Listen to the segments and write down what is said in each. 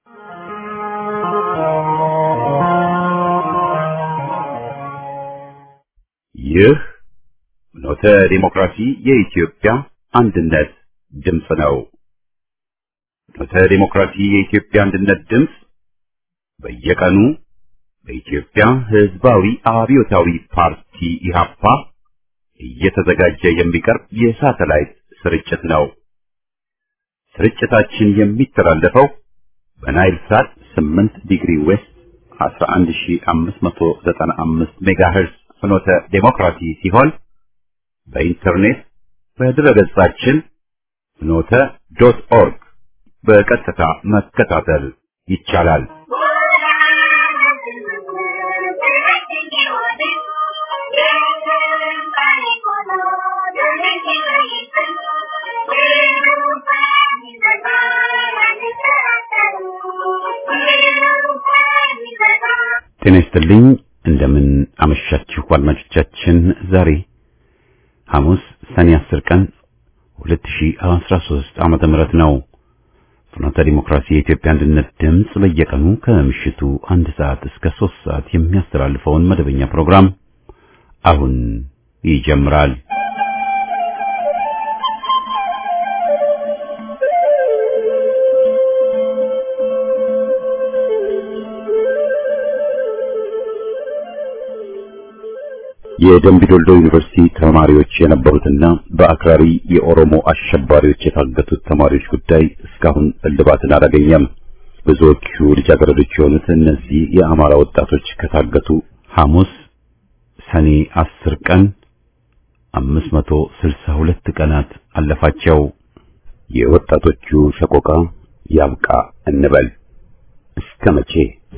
ይህ ኖተ ዲሞክራሲ የኢትዮጵያ አንድነት ድምፅ ነው። ኖተ ዲሞክራሲ የኢትዮጵያ አንድነት ድምፅ በየቀኑ በኢትዮጵያ ሕዝባዊ አብዮታዊ ፓርቲ ኢህአፓ እየተዘጋጀ የሚቀርብ የሳተላይት ስርጭት ነው። ስርጭታችን የሚተላለፈው በናይል ሳት 8 ዲግሪ ዌስት 11595 ሜጋሄርዝ ፍኖተ ዴሞክራሲ ሲሆን በኢንተርኔት በድረገጻችን ፍኖተ ዶት ኦርግ በቀጥታ መከታተል ይቻላል። ጤና ይስጥልኝ። እንደምን አመሻችሁ አድማጮቻችን። ዛሬ ሐሙስ ሰኔ 10 ቀን 2013 ዓመተ ምህረት ነው። ፍኖተ ዲሞክራሲ የኢትዮጵያ አንድነት ድምፅ በየቀኑ ከምሽቱ አንድ ሰዓት እስከ 3 ሰዓት የሚያስተላልፈውን መደበኛ ፕሮግራም አሁን ይጀምራል። የደምቢዶልዶ ዩኒቨርሲቲ ተማሪዎች የነበሩትና በአክራሪ የኦሮሞ አሸባሪዎች የታገቱት ተማሪዎች ጉዳይ እስካሁን እልባትን አላገኘም። ብዙዎቹ ልጃገረዶች የሆኑት እነዚህ የአማራ ወጣቶች ከታገቱ ሐሙስ ሰኔ አስር ቀን አምስት መቶ ስልሳ ሁለት ቀናት አለፋቸው። የወጣቶቹ ሰቆቃ ያብቃ እንበል እስከ መቼ?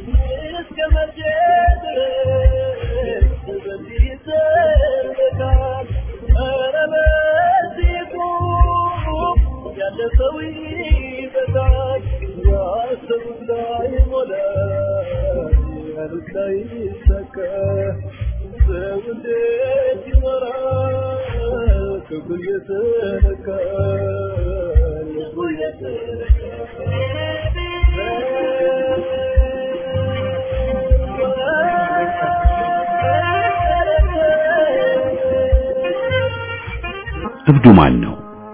እብዱ ማን ነው?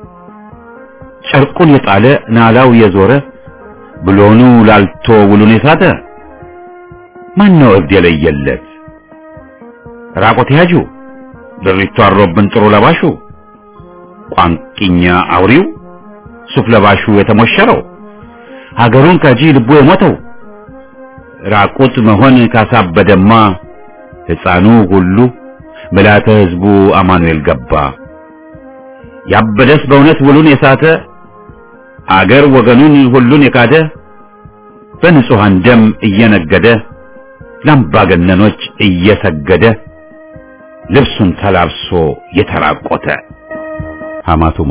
ጨርቁን የጣለ ናላው የዞረ ብሎኑ ላልቶ ውሉን የሳተ ማን ነው እብድ የለየለት? ራቆት ያጁ ድሪቶ አሮብን ጥሩ ለባሹ ቋንቂኛ አውሪው ሱፍ ለባሹ የተሞሸረው ሀገሩን ከጂ ልቡ የሞተው ራቁት መሆን ካሳበደማ ሕፃኑ ሁሉ ምልዓተ ሕዝቡ አማኑኤል ገባ። ያበደስ በእውነት ውሉን የሳተ አገር ወገኑን ሁሉን የካደ በንጹሐን ደም እየነገደ ለአምባገነኖች እየሰገደ ልብሱን ተላብሶ የተራቆተ ሐማቱማ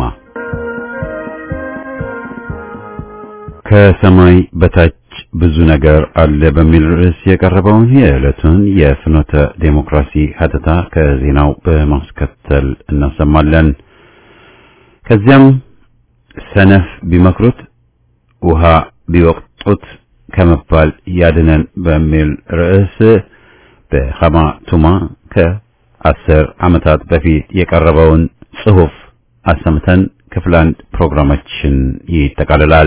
ከሰማይ በታች ብዙ ነገር አለ በሚል ርዕስ የቀረበውን የዕለቱን የፍኖተ ዴሞክራሲ ሀተታ ከዜናው በማስከተል እናሰማለን። ከዚያም ሰነፍ ቢመክሩት ውሃ ቢወቅጡት ከመባል ያድነን በሚል ርዕስ በሐማ ቱማ ከአስር ዓመታት በፊት የቀረበውን ጽሑፍ አሰምተን ክፍል አንድ ፕሮግራማችን ይጠቃልላል።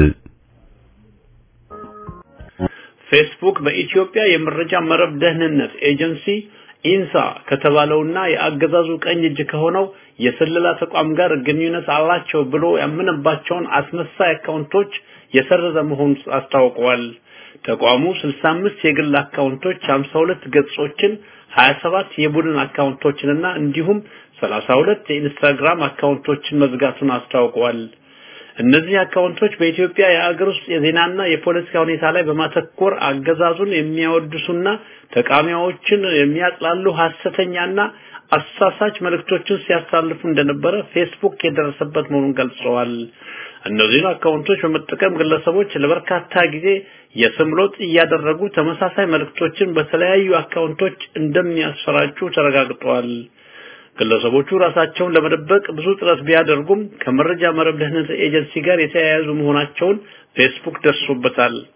ፌስቡክ በኢትዮጵያ የመረጃ መረብ ደህንነት ኤጀንሲ ኢንሳ ከተባለውና የአገዛዙ ቀኝ እጅ ከሆነው የስለላ ተቋም ጋር ግንኙነት አላቸው ብሎ ያመነባቸውን አስመሳይ አካውንቶች የሰረዘ መሆኑን አስታውቀዋል። ተቋሙ 65 የግል አካውንቶች፣ 52 ገጾችን፣ 27 የቡድን አካውንቶችንና እንዲሁም 32 የኢንስታግራም አካውንቶችን መዝጋቱን አስታውቀዋል። እነዚህ አካውንቶች በኢትዮጵያ የአገር ውስጥ የዜናና የፖለቲካ ሁኔታ ላይ በማተኮር አገዛዙን የሚያወድሱና ተቃዋሚዎችን የሚያጥላሉ ሐሰተኛና አሳሳች መልእክቶችን ሲያሳልፉ እንደነበረ ፌስቡክ የደረሰበት መሆኑን ገልጸዋል። እነዚህን አካውንቶች በመጠቀም ግለሰቦች ለበርካታ ጊዜ የስም ለውጥ እያደረጉ ተመሳሳይ መልእክቶችን በተለያዩ አካውንቶች እንደሚያሰራጩ ተረጋግጧል። ግለሰቦቹ ራሳቸውን ለመደበቅ ብዙ ጥረት ቢያደርጉም ከመረጃ መረብ ደህንነት ኤጀንሲ ጋር የተያያዙ መሆናቸውን ፌስቡክ ደርሶበታል።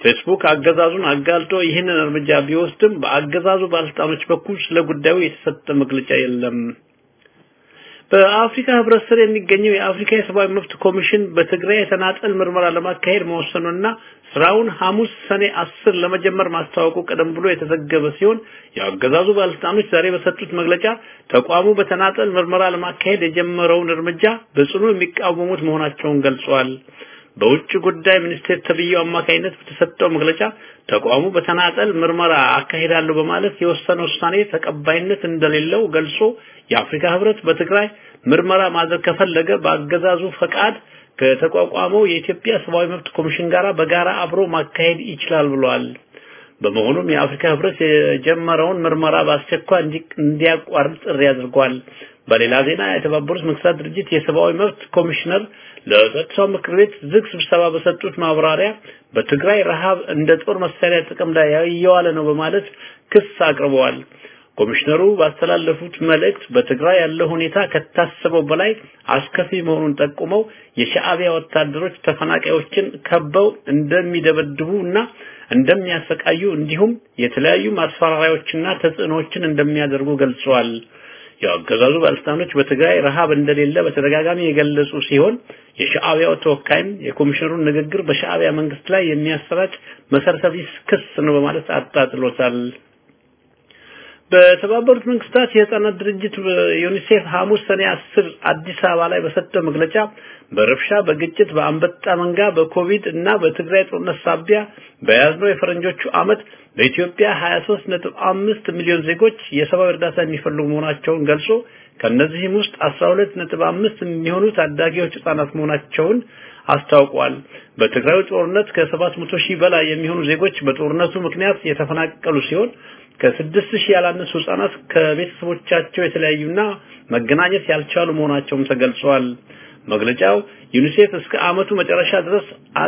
ፌስቡክ አገዛዙን አጋልጦ ይህንን እርምጃ ቢወስድም በአገዛዙ ባለስልጣኖች በኩል ስለ ጉዳዩ የተሰጠ መግለጫ የለም። በአፍሪካ ህብረት ስር የሚገኘው የአፍሪካ የሰብአዊ መብት ኮሚሽን በትግራይ የተናጠል ምርመራ ለማካሄድ መወሰኑና ስራውን ሐሙስ ሰኔ አስር ለመጀመር ማስታወቁ ቀደም ብሎ የተዘገበ ሲሆን የአገዛዙ ባለስልጣኖች ዛሬ በሰጡት መግለጫ ተቋሙ በተናጠል ምርመራ ለማካሄድ የጀመረውን እርምጃ በጽኑ የሚቃወሙት መሆናቸውን ገልጸዋል። በውጭ ጉዳይ ሚኒስቴር ተብዬው አማካኝነት በተሰጠው መግለጫ ተቋሙ በተናጠል ምርመራ አካሄዳለሁ በማለት የወሰነው ውሳኔ ተቀባይነት እንደሌለው ገልጾ የአፍሪካ ህብረት በትግራይ ምርመራ ማድረግ ከፈለገ በአገዛዙ ፈቃድ ከተቋቋመው የኢትዮጵያ ሰብአዊ መብት ኮሚሽን ጋር በጋራ አብሮ ማካሄድ ይችላል ብሏል። በመሆኑም የአፍሪካ ህብረት የጀመረውን ምርመራ በአስቸኳይ እንዲያቋርጥ ጥሪ አድርጓል። በሌላ ዜና የተባበሩት መንግስታት ድርጅት የሰብአዊ መብት ኮሚሽነር ለጸጥታው ምክር ቤት ዝግ ስብሰባ በሰጡት ማብራሪያ በትግራይ ረሃብ እንደ ጦር መሳሪያ ጥቅም ላይ እየዋለ ነው በማለት ክስ አቅርበዋል። ኮሚሽነሩ ባስተላለፉት መልእክት በትግራይ ያለው ሁኔታ ከታሰበው በላይ አስከፊ መሆኑን ጠቁመው የሻዕቢያ ወታደሮች ተፈናቃዮችን ከበው እንደሚደበድቡ እና እንደሚያሰቃዩ እንዲሁም የተለያዩ ማስፈራሪያዎችና ተጽዕኖዎችን እንደሚያደርጉ ገልጸዋል። የአገዛዙ ባለስልጣኖች በትግራይ ረሃብ እንደሌለ በተደጋጋሚ የገለጹ ሲሆን የሻዕቢያው ተወካይም የኮሚሽነሩን ንግግር በሻዕቢያ መንግስት ላይ የሚያሰራጭ መሰረተ ቢስ ክስ ነው በማለት አጣጥሎታል። በተባበሩት መንግስታት የህፃናት ድርጅት ዩኒሴፍ ሐሙስ ሰኔ 10 አዲስ አበባ ላይ በሰጠው መግለጫ በረብሻ፣ በግጭት፣ በአንበጣ መንጋ፣ በኮቪድ እና በትግራይ ጦርነት ሳቢያ በያዝነው የፈረንጆቹ ዓመት በኢትዮጵያ 23.5 ሚሊዮን ዜጎች የሰብአዊ እርዳታ የሚፈልጉ መሆናቸውን ገልጾ ከነዚህም ውስጥ 12.5 የሚሆኑ ታዳጊዎች ህጻናት መሆናቸውን አስታውቋል። በትግራዩ ጦርነት ከ700 ሺህ በላይ የሚሆኑ ዜጎች በጦርነቱ ምክንያት የተፈናቀሉ ሲሆን ከስድስት ሺህ ያላነሱ ህጻናት ከቤተሰቦቻቸው የተለያዩና መገናኘት ያልቻሉ መሆናቸውም ተገልጿል። መግለጫው ዩኒሴፍ እስከ አመቱ መጨረሻ ድረስ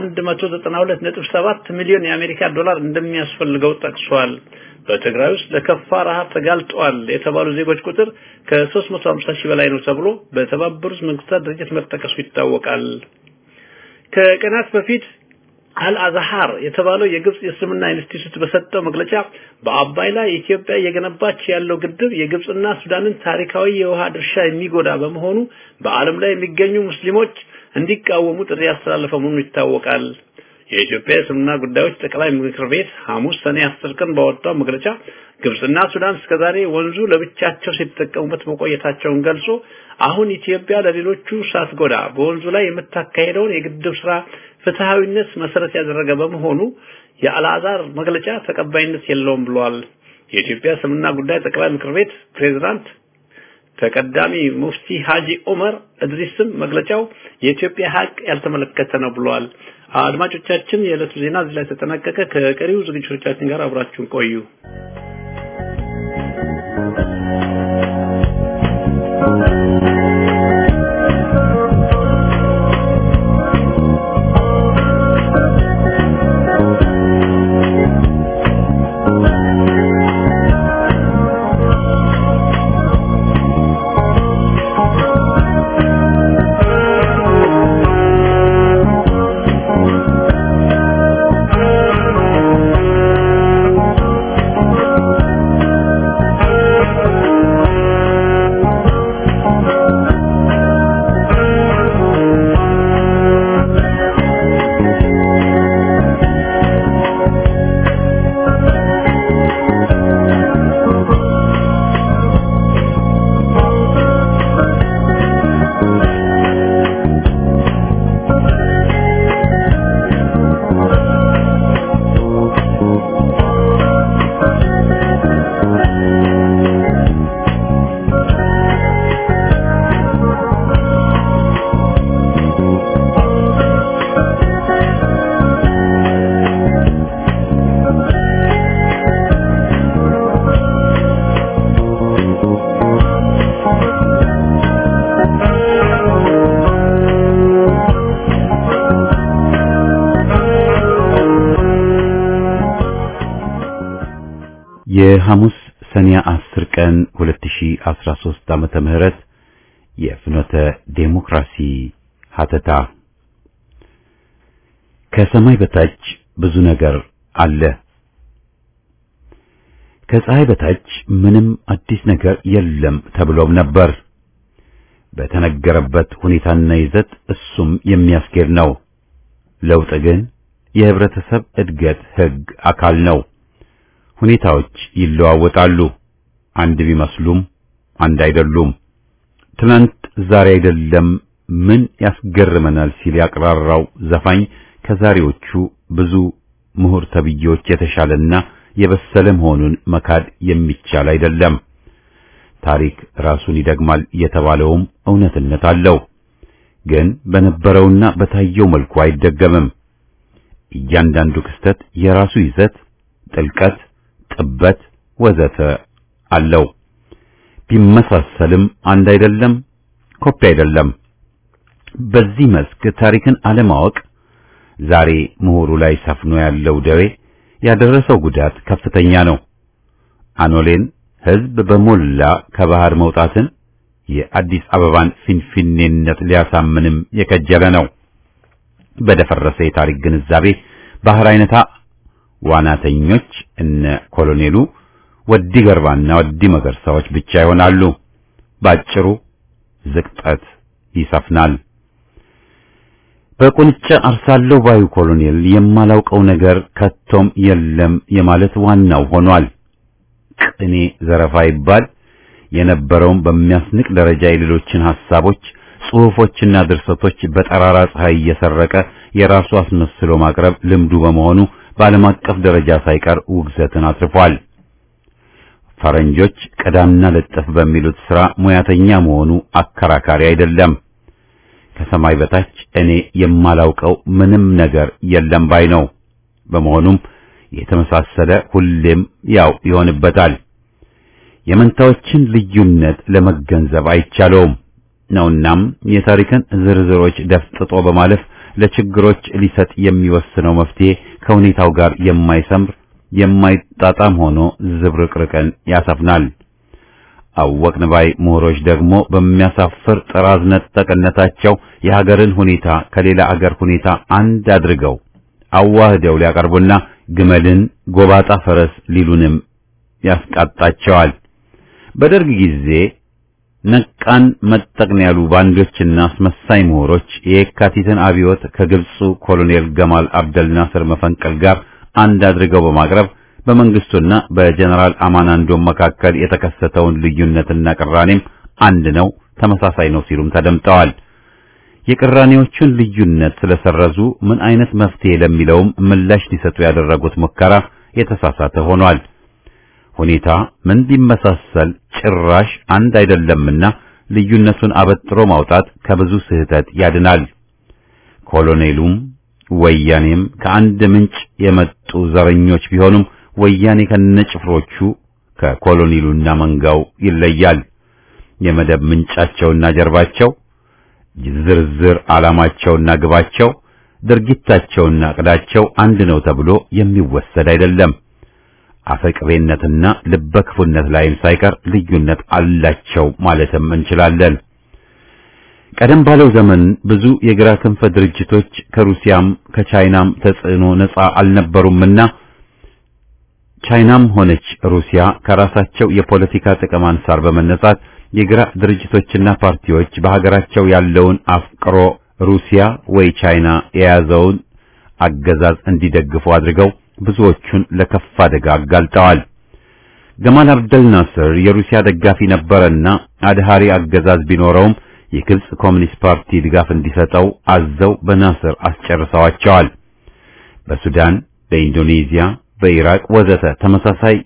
192.7 ሚሊዮን የአሜሪካ ዶላር እንደሚያስፈልገው ጠቅሷል። በትግራይ ውስጥ ለከፋ ረሃብ ተጋልጧል የተባሉ ዜጎች ቁጥር ከ350 ሺህ በላይ ነው ተብሎ በተባበሩት መንግስታት ድርጅት መጠቀሱ ይታወቃል። ከቀናት በፊት አልአዛሃር የተባለው የግብጽ የእስልምና ኢንስቲትዩት በሰጠው መግለጫ በአባይ ላይ ኢትዮጵያ እየገነባች ያለው ግድብ የግብጽና ሱዳንን ታሪካዊ የውሃ ድርሻ የሚጎዳ በመሆኑ በዓለም ላይ የሚገኙ ሙስሊሞች እንዲቃወሙ ጥሪ ያስተላለፈ መሆኑ ይታወቃል። የኢትዮጵያ የእስልምና ጉዳዮች ጠቅላይ ምክር ቤት ሐሙስ ሰኔ 10 ቀን ባወጣው መግለጫ ግብጽና ሱዳን እስከዛሬ ወንዙ ለብቻቸው ሲጠቀሙበት መቆየታቸውን ገልጾ አሁን ኢትዮጵያ ለሌሎቹ ሳትጎዳ በወንዙ ላይ የምታካሄደውን የግድብ ስራ ፍትሃዊነት መሰረት ያደረገ በመሆኑ የአልአዛር መግለጫ ተቀባይነት የለውም ብሏል። የኢትዮጵያ እስልምና ጉዳይ ጠቅላይ ምክር ቤት ፕሬዝዳንት ተቀዳሚ ሙፍቲ ሀጂ ዑመር እድሪስም መግለጫው የኢትዮጵያ ሀቅ ያልተመለከተ ነው ብለዋል። አድማጮቻችን፣ የዕለቱ ዜና እዚህ ላይ ተጠናቀቀ። ከቀሪው ዝግጅቶቻችን ጋር አብራችሁን ቆዩ። የሐሙስ ሰኔ 10 ቀን 2013 ዓመተ ምህረት የፍኖተ ዴሞክራሲ ሀተታ ከሰማይ በታች ብዙ ነገር አለ። ከፀሐይ በታች ምንም አዲስ ነገር የለም ተብሎም ነበር። በተነገረበት ሁኔታና ይዘት እሱም የሚያስኬድ ነው። ለውጥ ግን የህብረተሰብ እድገት ህግ አካል ነው። ሁኔታዎች ይለዋወጣሉ። አንድ ቢመስሉም አንድ አይደሉም። ትናንት ዛሬ አይደለም ምን ያስገርመናል ሲል ያቅራራው ዘፋኝ ከዛሬዎቹ ብዙ ምሁር ተብዬዎች የተሻለና የበሰለ መሆኑን መካድ የሚቻል አይደለም። ታሪክ ራሱን ይደግማል የተባለውም እውነትነት አለው። ግን በነበረውና በታየው መልኩ አይደገምም። እያንዳንዱ ክስተት የራሱ ይዘት፣ ጥልቀት፣ ጥበት ወዘተ አለው። ቢመሳሰልም አንድ አይደለም፣ ኮፒ አይደለም። በዚህ መስክ ታሪክን አለማወቅ ዛሬ ምሁሩ ላይ ሰፍኖ ያለው ደዌ ያደረሰው ጉዳት ከፍተኛ ነው። አኖሌን ህዝብ በሞላ ከባህር መውጣትን የአዲስ አበባን ፊንፊኔነት ሊያሳምንም የከጀለ ነው። በደፈረሰ የታሪክ ግንዛቤ ባህር አይነታ ዋናተኞች እነ ኮሎኔሉ ወዲ ገርባና ወዲ መገርሳዎች ብቻ ይሆናሉ። ባጭሩ ዝቅጠት ይሰፍናል። በቁንጫ አርሳለሁ ባዩ ኮሎኔል የማላውቀው ነገር ከቶም የለም የማለት ዋናው ሆኗል። ቅኔ ዘረፋ ይባል የነበረውም በሚያስንቅ ደረጃ የሌሎችን ሐሳቦች፣ ጽሑፎችና ድርሰቶች በጠራራ ፀሐይ እየሰረቀ የራሱ አስመስሎ ማቅረብ ልምዱ በመሆኑ በዓለም አቀፍ ደረጃ ሳይቀር ውግዘትን አትርፏል። ፈረንጆች ቀዳምና ለጠፍ በሚሉት ሥራ ሙያተኛ መሆኑ አከራካሪ አይደለም። ከሰማይ በታች እኔ የማላውቀው ምንም ነገር የለም ባይ ነው። በመሆኑም የተመሳሰለ ሁሌም ያው ይሆንበታል። የመንታዎችን ልዩነት ለመገንዘብ አይቻለውም ነውናም የታሪክን ዝርዝሮች ደፍጥጦ በማለፍ ለችግሮች ሊሰጥ የሚወስነው መፍትሄ ከሁኔታው ጋር የማይሰምር የማይጣጣም ሆኖ ዝብርቅርቅን ያሰፍናል። አወቅን ባይ ምሁሮች ደግሞ በሚያሳፍር ጥራዝ ነጠቅነታቸው የሀገርን ሁኔታ ከሌላ አገር ሁኔታ አንድ አድርገው አዋህደው ሊያቀርቡና ግመልን ጎባጣ ፈረስ ሊሉንም ያስቃጣቸዋል። በደርግ ጊዜ ነቃን መጠቅን ያሉ ባንዶችና አስመሳይ ምሁሮች የየካቲትን አብዮት ከግብፁ ኮሎኔል ገማል አብደል ናስር መፈንቀል ጋር አንድ አድርገው በማቅረብ በመንግስቱና በጀነራል አማናንዶም መካከል የተከሰተውን ልዩነትና ቅራኔም አንድ ነው፣ ተመሳሳይ ነው ሲሉም ተደምጠዋል። የቅራኔዎቹን ልዩነት ስለሰረዙ ምን አይነት መፍትሄ ለሚለውም ምላሽ ሊሰጡ ያደረጉት ሙከራ የተሳሳተ ሆኗል። ሁኔታ ምን ቢመሳሰል ጭራሽ አንድ አይደለምና ልዩነቱን አበጥሮ ማውጣት ከብዙ ስህተት ያድናል። ኮሎኔሉም ወያኔም ከአንድ ምንጭ የመጡ ዘረኞች ቢሆኑም ወያኔ ከነጭፍሮቹ ከኮሎኔሉና መንጋው ይለያል። የመደብ ምንጫቸውና ጀርባቸው፣ ዝርዝር ዓላማቸውና ግባቸው፣ ድርጊታቸውና ዕቅዳቸው አንድ ነው ተብሎ የሚወሰድ አይደለም። አፈቅቤነትና ልበክፉነት ላይም ሳይቀር ልዩነት አላቸው ማለትም እንችላለን። ቀደም ባለው ዘመን ብዙ የግራ ክንፈ ድርጅቶች ከሩሲያም ከቻይናም ተጽዕኖ ነፃ አልነበሩምና ቻይናም ሆነች ሩሲያ ከራሳቸው የፖለቲካ ጥቅም አንሳር በመነሳት የግራ ድርጅቶችና ፓርቲዎች በሀገራቸው ያለውን አፍቅሮ ሩሲያ ወይ ቻይና የያዘውን አገዛዝ እንዲደግፉ አድርገው ብዙዎቹን ለከፍ አደጋ አጋልጠዋል። ገማል አብደል ናስር የሩሲያ ደጋፊ ነበረና አድሃሪ አገዛዝ ቢኖረውም የግብጽ ኮሚኒስት ፓርቲ ድጋፍ እንዲሰጠው አዘው በናስር አስጨርሰዋቸዋል። በሱዳን፣ በኢንዶኔዚያ፣ በኢራቅ ወዘተ ተመሳሳይ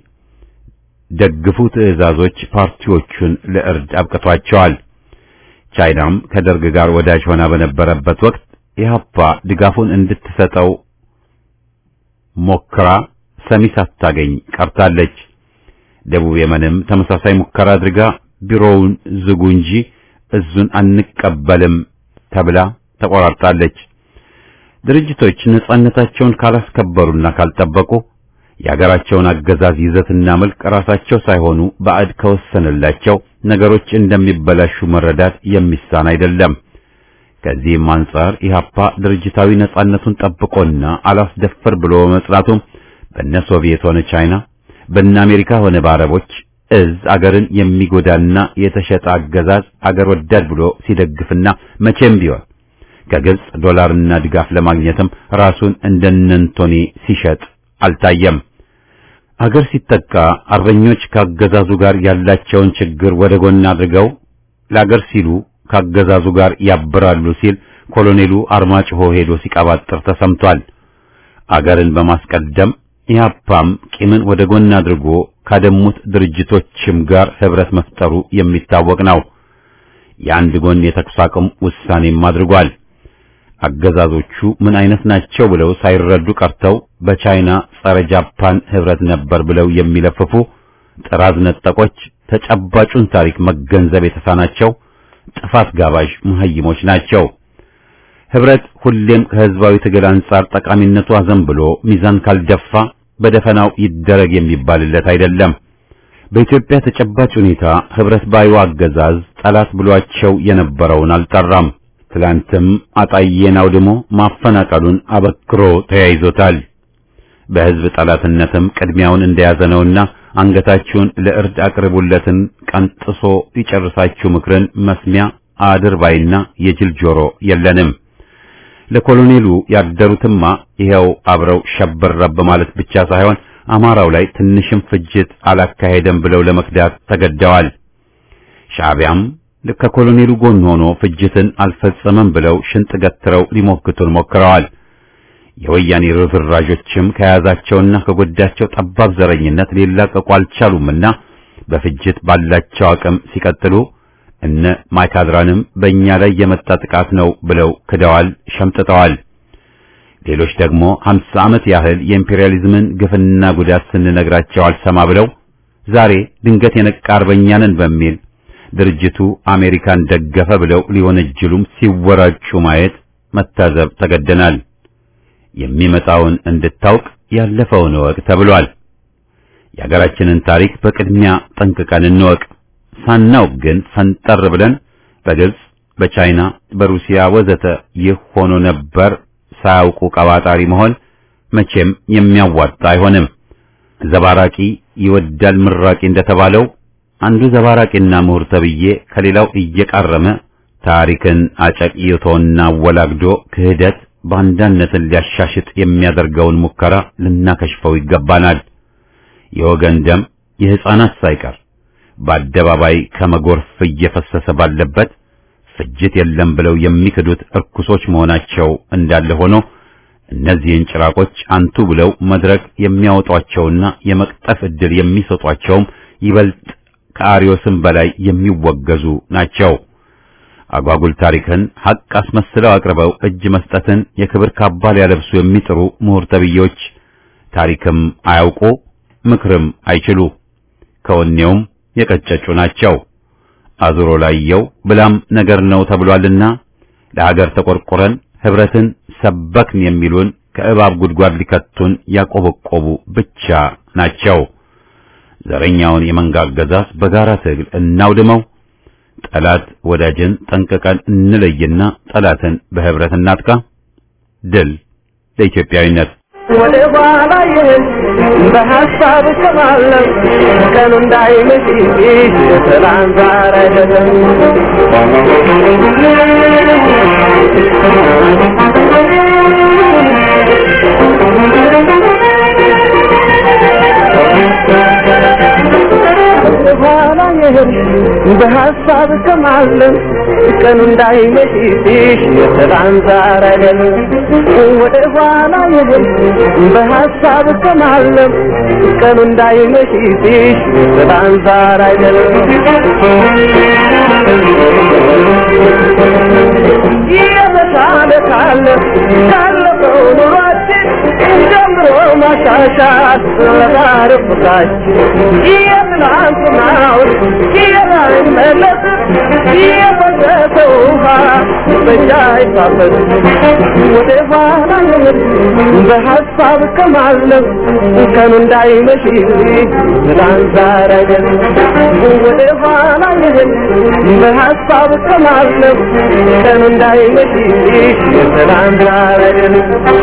ደግፉ ትዕዛዞች ፓርቲዎቹን ለእርድ አብቅቷቸዋል። ቻይናም ከደርግ ጋር ወዳጅ ሆና በነበረበት ወቅት ኢህአፓ ድጋፉን እንድትሰጠው ሞክራ ሰሚ ሳታገኝ ቀርታለች። ደቡብ የመንም ተመሳሳይ ሙከራ አድርጋ ቢሮውን ዝጉ እንጂ እዙን አንቀበልም ተብላ ተቆራርጣለች። ድርጅቶች ነጻነታቸውን ካላስከበሩና ካልጠበቁ የሀገራቸውን አገዛዝ ይዘትና መልክ ራሳቸው ሳይሆኑ ባዕድ ከወሰነላቸው ነገሮች እንደሚበላሹ መረዳት የሚሳን አይደለም። ከዚህም አንጻር ኢህአፓ ድርጅታዊ ነጻነቱን ጠብቆና አላስደፈር ብሎ መጽናቱም በነ ሶቪየት ሆነ ቻይና በነ አሜሪካ ሆነ በአረቦች እዝ አገርን የሚጎዳና የተሸጠ አገዛዝ አገር ወዳድ ብሎ ሲደግፍና መቼም ቢሆን ከግብጽ ዶላርና ድጋፍ ለማግኘትም ራሱን እንደነንቶኒ ሲሸጥ አልታየም። አገር ሲጠቃ አርበኞች ካገዛዙ ጋር ያላቸውን ችግር ወደ ጎን አድርገው ለአገር ሲሉ ካገዛዙ ጋር ያብራሉ ሲል ኮሎኔሉ አርማጭሆ ሄዶ ሲቀባጥር ተሰምቷል። አገርን በማስቀደም ኢህአፓም ቂምን ወደ ጎን አድርጎ ካደሙት ድርጅቶችም ጋር ህብረት መፍጠሩ የሚታወቅ ነው። የአንድ ጎን የተኩስ አቁም ውሳኔም አድርጓል። አገዛዞቹ ምን አይነት ናቸው ብለው ሳይረዱ ቀርተው በቻይና ጸረ ጃፓን ህብረት ነበር ብለው የሚለፍፉ ጥራዝ ነጠቆች ተጨባጩን ታሪክ መገንዘብ የተሳናቸው ጥፋት ጋባዥ መሀይሞች ናቸው። ህብረት ሁሌም ከህዝባዊ ትግል አንጻር ጠቃሚነቱ አዘንብሎ ሚዛን ካልደፋ በደፈናው ይደረግ የሚባልለት አይደለም። በኢትዮጵያ ተጨባጭ ሁኔታ ህብረት ባዩ አገዛዝ ጠላት ብሏቸው የነበረውን አልጠራም። ትላንትም አጣዬን አውድሞ ማፈናቀሉን አበክሮ ተያይዞታል። በህዝብ ጠላትነትም ቅድሚያውን እንደያዘ ነውና አንገታችሁን ለእርድ አቅርቡለትን ቀንጥሶ ይጨርሳችሁ ምክርን መስሚያ አድርባይና የጅል ጆሮ የለንም። ለኮሎኔሉ ያደሩትማ ይኸው አብረው ሸበረብ ማለት ብቻ ሳይሆን አማራው ላይ ትንሽም ፍጅት አላካሄደም ብለው ለመክዳት ተገደዋል። ሻዕቢያም ከኮሎኔሉ ጎን ሆኖ ፍጅትን አልፈጸመም ብለው ሽንጥ ገትረው ሊሞክቱን ሞክረዋል። የወያኔ ርዝራዦችም ከያዛቸውና ከጎዳቸው ጠባብ ዘረኝነት ሊላቀቁ አልቻሉምና በፍጅት ባላቸው አቅም ሲቀጥሉ እነ ማይካድራንም በእኛ ላይ የመጣ ጥቃት ነው ብለው ክደዋል፣ ሸምጥጠዋል። ሌሎች ደግሞ ሀምሳ ዓመት ያህል የኢምፔሪያሊዝምን ግፍና ጉዳት ስንነግራቸው አልሰማ ብለው ዛሬ ድንገት የነቃ አርበኛ ነን በሚል ድርጅቱ አሜሪካን ደገፈ ብለው ሊወነጅሉም ሲወራጩ ማየት መታዘብ ተገደናል። የሚመጣውን እንድታውቅ ያለፈውን እወቅ ተብሏል። የሀገራችንን ታሪክ በቅድሚያ ጠንቅቀን እንወቅ። ሳናውቅ ግን ፈንጠር ብለን በግብጽ፣ በቻይና፣ በሩሲያ ወዘተ ይህ ሆኖ ነበር ሳያውቁ ቀባጣሪ መሆን መቼም የሚያዋጣ አይሆንም። ዘባራቂ ይወዳል ምራቂ እንደተባለው አንዱ ዘባራቂና ምሁር ተብዬ ከሌላው እየቃረመ ታሪክን አጨቅይቶና አወላግዶ ክህደት ባንዳነትን ሊያሻሽጥ የሚያደርገውን ሙከራ ልናከሽፈው ይገባናል። የወገን ደም የሕፃናት ሳይቀር በአደባባይ ከመጎርፍ እየፈሰሰ ባለበት ፍጅት የለም ብለው የሚክዱት እርኩሶች መሆናቸው እንዳለ ሆኖ እነዚህን ጭራቆች አንቱ ብለው መድረክ የሚያወጧቸውና የመቅጠፍ ዕድል የሚሰጧቸውም ይበልጥ ከአርዮስም በላይ የሚወገዙ ናቸው። አጓጉል ታሪክን ሐቅ አስመስለው አቅርበው እጅ መስጠትን የክብር ካባ ሊያለብሱ የሚጥሩ ምሁር ተብዬዎች ታሪክም አያውቁ ምክርም አይችሉ ከወኔውም የቀጨጩ ናቸው። አዙሮ ላየው ብላም ነገር ነው ተብሏልና ለሀገር ተቆርቆረን ህብረትን ሰበክን የሚሉን ከእባብ ጉድጓድ ሊከቱን ያቆበቆቡ ብቻ ናቸው። ዘረኛውን የመንጋ አገዛዝ በጋራ ትግል እናውድመው። ጠላት ወዳጅን ጠንቅቀን እንለይና ጠላትን በህብረት እናጥቃ። ድል ለኢትዮጵያዊነት። ወደ ኋላ ይህን በሀሳብ እሰማለሁ ቀኑ እንዳይመሽ ሰላም ዛሬ አይደለም ወደ ኋላ ይህን በሀሳብ እሰማለሁ ቀኑ እንዳይመሽ የሰላም ዛሬ አይደለም ወደ ኋላ ይህን በሀሳብ እሰማለሁ ቀኑ እንዳይመሽ የሰላም ዛሬ አይደለም የተሻለ ካለ ካለፈው ኑሯችን ጀምሮ ማሻ ያሻት ለዛሬ ፍቅራችን የትናንትናው የማይመለስ የፈሰሰ ውሃ በእኛ አይታፈስ ወደ ኋላ የምር በሀሳብ ከማለም ቀኑ እንዳይመሽ ትላንት ዛሬ አይደለም ወደ ኋላ የምር በሀሳብ ከማለም ቀኑ እንዳይመሽ ትላንት ዛሬ አይደለም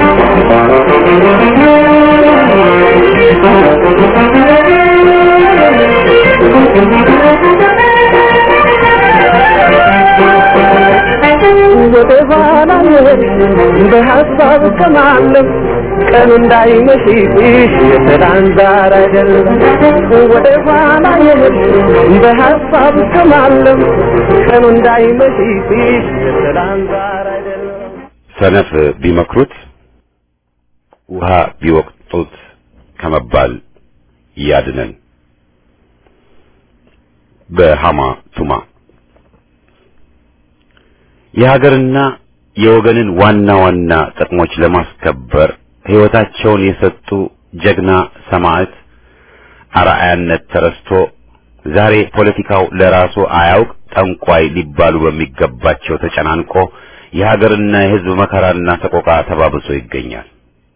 ወደ ኋላ የሄድ በሀሳብ ከማለም ቀኑ እንዳይመሽብሽ የትላንት ዛሬ አይደለም ወደ ኋላ የሄድ በሀሳብ ከማለም ቀኑ እንዳይመሽብሽ የትላንት ዛሬ አይደለም ሰነፍ ቢመክሩት ውሃ ቢወቅጡት ከመባል ያድነን። በሃማ ቱማ የሀገርና የወገንን ዋና ዋና ጥቅሞች ለማስከበር ሕይወታቸውን የሰጡ ጀግና ሰማዕት አርአያነት ተረስቶ ዛሬ ፖለቲካው ለራሱ አያውቅ ጠንቋይ ሊባሉ በሚገባቸው ተጨናንቆ የሀገርና የሕዝብ መከራና ሰቆቃ ተባብሶ ይገኛል።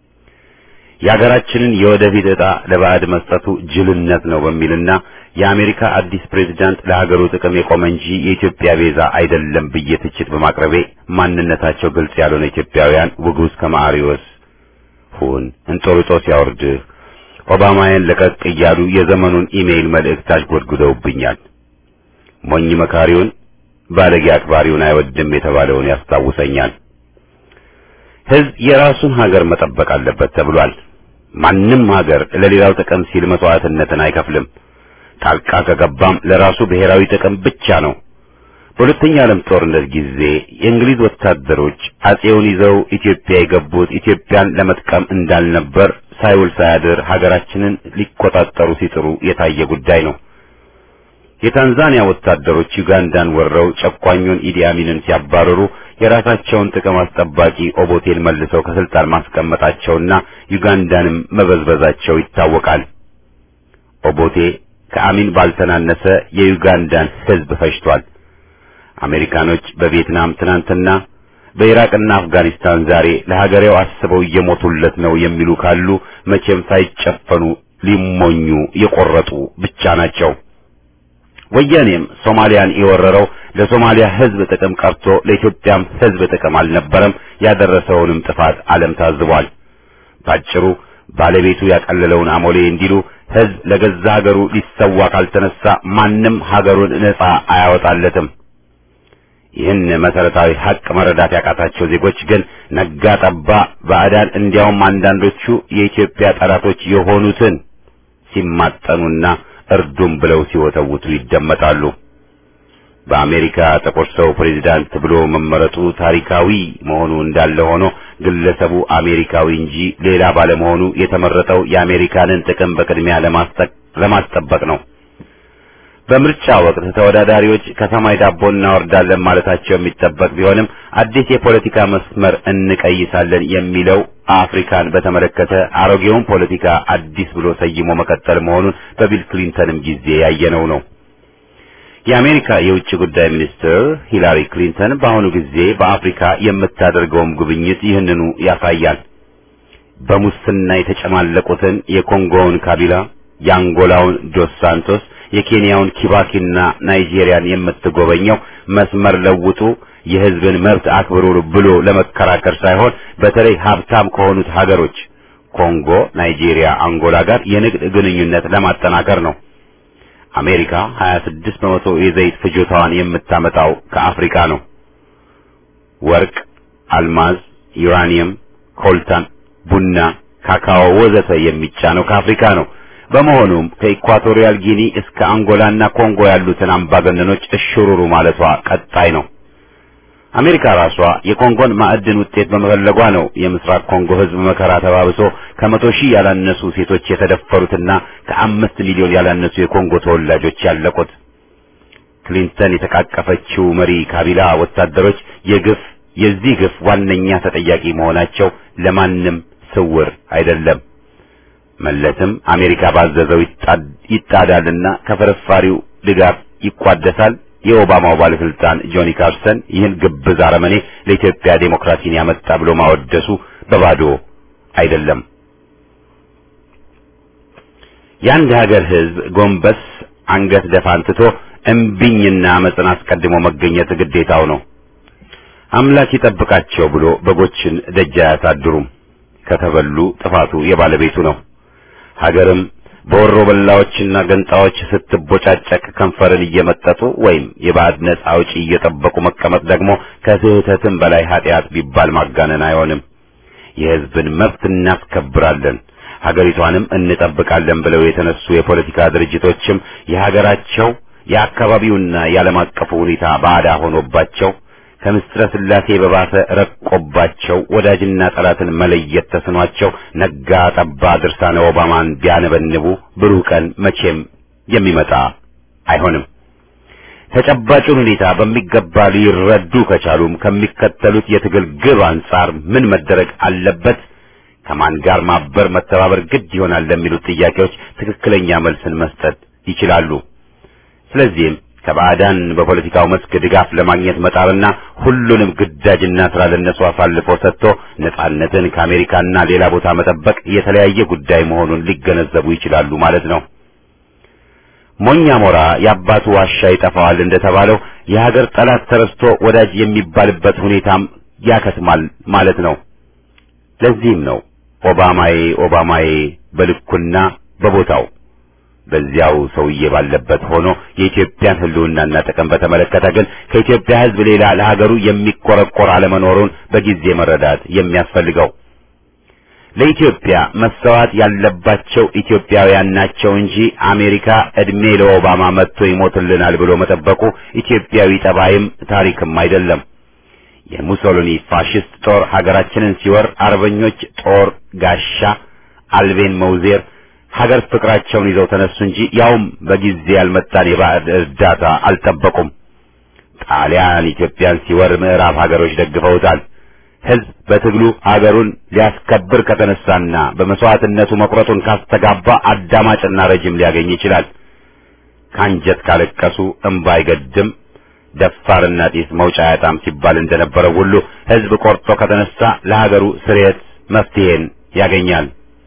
የሀገራችንን የወደፊት ዕጣ ለባዕድ መስጠቱ ጅልነት ነው በሚልና የአሜሪካ አዲስ ፕሬዝዳንት ለሀገሩ ጥቅም የቆመ እንጂ የኢትዮጵያ ቤዛ አይደለም ብዬ ትችት በማቅረቤ ማንነታቸው ግልጽ ያልሆነ ኢትዮጵያውያን ውጉዝ ከማሪዎስ ሁን እንጦርጦስ ያወርድህ ኦባማያን ለቀቅ እያሉ የዘመኑን ኢሜይል መልእክት አሽጎድጉደውብኛል። ሞኝ መካሪውን ባለጌ አክባሪውን አይወድም የተባለውን ያስታውሰኛል። ሕዝብ የራሱን ሀገር መጠበቅ አለበት ተብሏል። ማንም ሀገር ለሌላው ጥቅም ሲል መስዋዕትነትን አይከፍልም። ጣልቃ ከገባም ለራሱ ብሔራዊ ጥቅም ብቻ ነው። በሁለተኛ ዓለም ጦርነት ጊዜ የእንግሊዝ ወታደሮች አጼውን ይዘው ኢትዮጵያ የገቡት ኢትዮጵያን ለመጥቀም እንዳልነበር ሳይውል ሳያድር ሀገራችንን ሊቆጣጠሩ ሲጥሩ የታየ ጉዳይ ነው። የታንዛኒያ ወታደሮች ዩጋንዳን ወረው ጨቋኙን ኢዲ አሚንን ሲያባረሩ የራሳቸውን ጥቅም አስጠባቂ ኦቦቴን መልሰው ከስልጣን ማስቀመጣቸውና ዩጋንዳንም መበዝበዛቸው ይታወቃል። ኦቦቴ ከአሚን ባልተናነሰ የዩጋንዳን ሕዝብ ፈጅቷል። አሜሪካኖች በቪየትናም ትናንትና፣ በኢራቅና አፍጋኒስታን ዛሬ ለሀገሬው አስበው እየሞቱለት ነው የሚሉ ካሉ መቼም ሳይጨፈኑ ሊሞኙ የቆረጡ ብቻ ናቸው። ወያኔም ሶማሊያን የወረረው ለሶማሊያ ሕዝብ ጥቅም ቀርቶ ለኢትዮጵያም ሕዝብ ጥቅም አልነበረም። ያደረሰውንም ጥፋት ዓለም ታዝቧል። ባጭሩ ባለቤቱ ያቀለለውን አሞሌ እንዲሉ ሕዝብ ለገዛ ሀገሩ ሊሰዋ ካልተነሳ ማንም ሀገሩን ነጻ አያወጣለትም። ይህን መሰረታዊ ሀቅ መረዳት ያቃታቸው ዜጎች ግን ነጋ ጠባ ባዕዳን እንዲያውም አንዳንዶቹ የኢትዮጵያ ጠላቶች የሆኑትን ሲማጠኑና እርዱም ብለው ሲወተውቱ ይደመጣሉ። በአሜሪካ ጥቁር ሰው ፕሬዚዳንት ብሎ መመረጡ ታሪካዊ መሆኑ እንዳለ ሆኖ ግለሰቡ አሜሪካዊ እንጂ ሌላ ባለመሆኑ የተመረጠው የአሜሪካንን ጥቅም በቅድሚያ ለማስጠበቅ ነው። በምርጫ ወቅት ተወዳዳሪዎች ከሰማይ ዳቦ እናወርዳለን ማለታቸው የሚጠበቅ ቢሆንም አዲስ የፖለቲካ መስመር እንቀይሳለን የሚለው አፍሪካን በተመለከተ አሮጌውን ፖለቲካ አዲስ ብሎ ሰይሞ መቀጠል መሆኑን በቢል ክሊንተንም ጊዜ ያየነው ነው። የአሜሪካ የውጭ ጉዳይ ሚኒስትር ሂላሪ ክሊንተን በአሁኑ ጊዜ በአፍሪካ የምታደርገውም ጉብኝት ይህንኑ ያሳያል። በሙስና የተጨማለቁትን የኮንጎውን ካቢላ፣ የአንጎላውን ዶስ ሳንቶስ፣ የኬንያውን ኪባኪና ናይጄሪያን የምትጎበኘው መስመር ለውጡ የሕዝብን መብት አክብሩ ብሎ ለመከራከር ሳይሆን በተለይ ሀብታም ከሆኑት ሀገሮች ኮንጎ፣ ናይጄሪያ፣ አንጎላ ጋር የንግድ ግንኙነት ለማጠናከር ነው። አሜሪካ 26 በመቶ የዘይት ፍጆታዋን የምታመጣው ከአፍሪካ ነው። ወርቅ፣ አልማዝ፣ ዩራኒየም፣ ኮልታን፣ ቡና፣ ካካኦ ወዘተ የሚጫነው ከአፍሪካ ነው። በመሆኑም ከኢኳቶሪያል ጊኒ እስከ አንጎላና ኮንጎ ያሉትን አምባገነኖች እሽሩሩ ማለቷ ቀጣይ ነው። አሜሪካ ራሷ የኮንጎን ማዕድን ውጤት በመፈለጓ ነው የምስራቅ ኮንጎ ሕዝብ መከራ ተባብሶ ከመቶ ሺህ ያላነሱ ሴቶች የተደፈሩትና ከአምስት ሚሊዮን ያላነሱ የኮንጎ ተወላጆች ያለቁት። ክሊንተን የተቃቀፈችው መሪ ካቢላ ወታደሮች የግፍ የዚህ ግፍ ዋነኛ ተጠያቂ መሆናቸው ለማንም ስውር አይደለም። መለስም አሜሪካ ባዘዘው ይጣዳልና ከፍርፋሪው ድጋፍ ይቋደሳል። የኦባማው ባለስልጣን ጆኒ ካርሰን ይህን ግብዝ አረመኔ ለኢትዮጵያ ዴሞክራሲን ያመጣ ብሎ ማወደሱ በባዶ አይደለም። የአንድ ሀገር ሕዝብ ጎንበስ አንገት ደፋን ትቶ እምቢኝና አመፅን አስቀድሞ መገኘት ግዴታው ነው። አምላክ ይጠብቃቸው ብሎ በጎችን ደጅ አያሳድሩም። ከተበሉ ጥፋቱ የባለቤቱ ነው። ሀገርም በወሮ በላዎችና ገንጣዎች ስትቦጫጨቅ ከንፈርን እየመጠጡ ወይም የባዕድ ነጻ አውጪ እየጠበቁ መቀመጥ ደግሞ ከስህተትም በላይ ኃጢአት ቢባል ማጋነን አይሆንም። የሕዝብን መብት እናስከብራለን ሀገሪቷንም እንጠብቃለን ብለው የተነሱ የፖለቲካ ድርጅቶችም የሀገራቸው የአካባቢውና የዓለም አቀፉ ሁኔታ ባዕዳ ሆኖባቸው ከምስጥረ ሥላሴ በባሰ ረቆባቸው ወዳጅና ጠላትን መለየት ተስኗቸው ነጋ ጠባ ድርሳነ ኦባማን ቢያነበንቡ ብሩህ ቀን መቼም የሚመጣ አይሆንም። ተጨባጩን ሁኔታ በሚገባ ሊረዱ ከቻሉም ከሚከተሉት የትግል ግብ አንጻር ምን መደረግ አለበት፣ ከማን ጋር ማበር መተባበር ግድ ይሆናል ለሚሉት ጥያቄዎች ትክክለኛ መልስን መስጠት ይችላሉ። ስለዚህም ከባዕዳን በፖለቲካው መስክ ድጋፍ ለማግኘት መጣርና ሁሉንም ግዳጅና ስራ ለነሱ አሳልፎ ሰጥቶ ነጻነትን ከአሜሪካና ሌላ ቦታ መጠበቅ የተለያየ ጉዳይ መሆኑን ሊገነዘቡ ይችላሉ ማለት ነው። ሞኛ ሞራ የአባቱ ዋሻ ይጠፋዋል እንደተባለው የሀገር ጠላት ተረስቶ ወዳጅ የሚባልበት ሁኔታም ያከትማል ማለት ነው። ለዚህም ነው ኦባማዬ ኦባማዬ በልኩና በቦታው በዚያው ሰውዬ ባለበት ሆኖ የኢትዮጵያን ሕልውናና ጥቅም በተመለከተ ግን ከኢትዮጵያ ሕዝብ ሌላ ለሀገሩ የሚቆረቆር አለመኖሩን በጊዜ መረዳት የሚያስፈልገው ለኢትዮጵያ መሰዋት ያለባቸው ኢትዮጵያውያን ናቸው እንጂ አሜሪካ እድሜ ለኦባማ መጥቶ ይሞትልናል ብሎ መጠበቁ ኢትዮጵያዊ ጠባይም ታሪክም አይደለም። የሙሶሊኒ ፋሽስት ጦር ሀገራችንን ሲወር አርበኞች ጦር ጋሻ አልቤን መውዜር ሀገር ፍቅራቸውን ይዘው ተነሱ እንጂ ያውም በጊዜ ያልመጣን የባዕድ እርዳታ አልጠበቁም። ጣሊያን ኢትዮጵያን ሲወር ምዕራብ ሀገሮች ደግፈውታል። ሕዝብ በትግሉ ሀገሩን ሊያስከብር ከተነሳና በመስዋዕትነቱ መቁረጡን ካስተጋባ አዳማጭና ረጅም ሊያገኝ ይችላል። ካንጀት ካለቀሱ እምባ አይገድም፣ ደፋርና ጢስ መውጫ አያጣም ሲባል እንደነበረው ሁሉ ሕዝብ ቆርጦ ከተነሳ ለሀገሩ ስርየት መፍትሄን ያገኛል።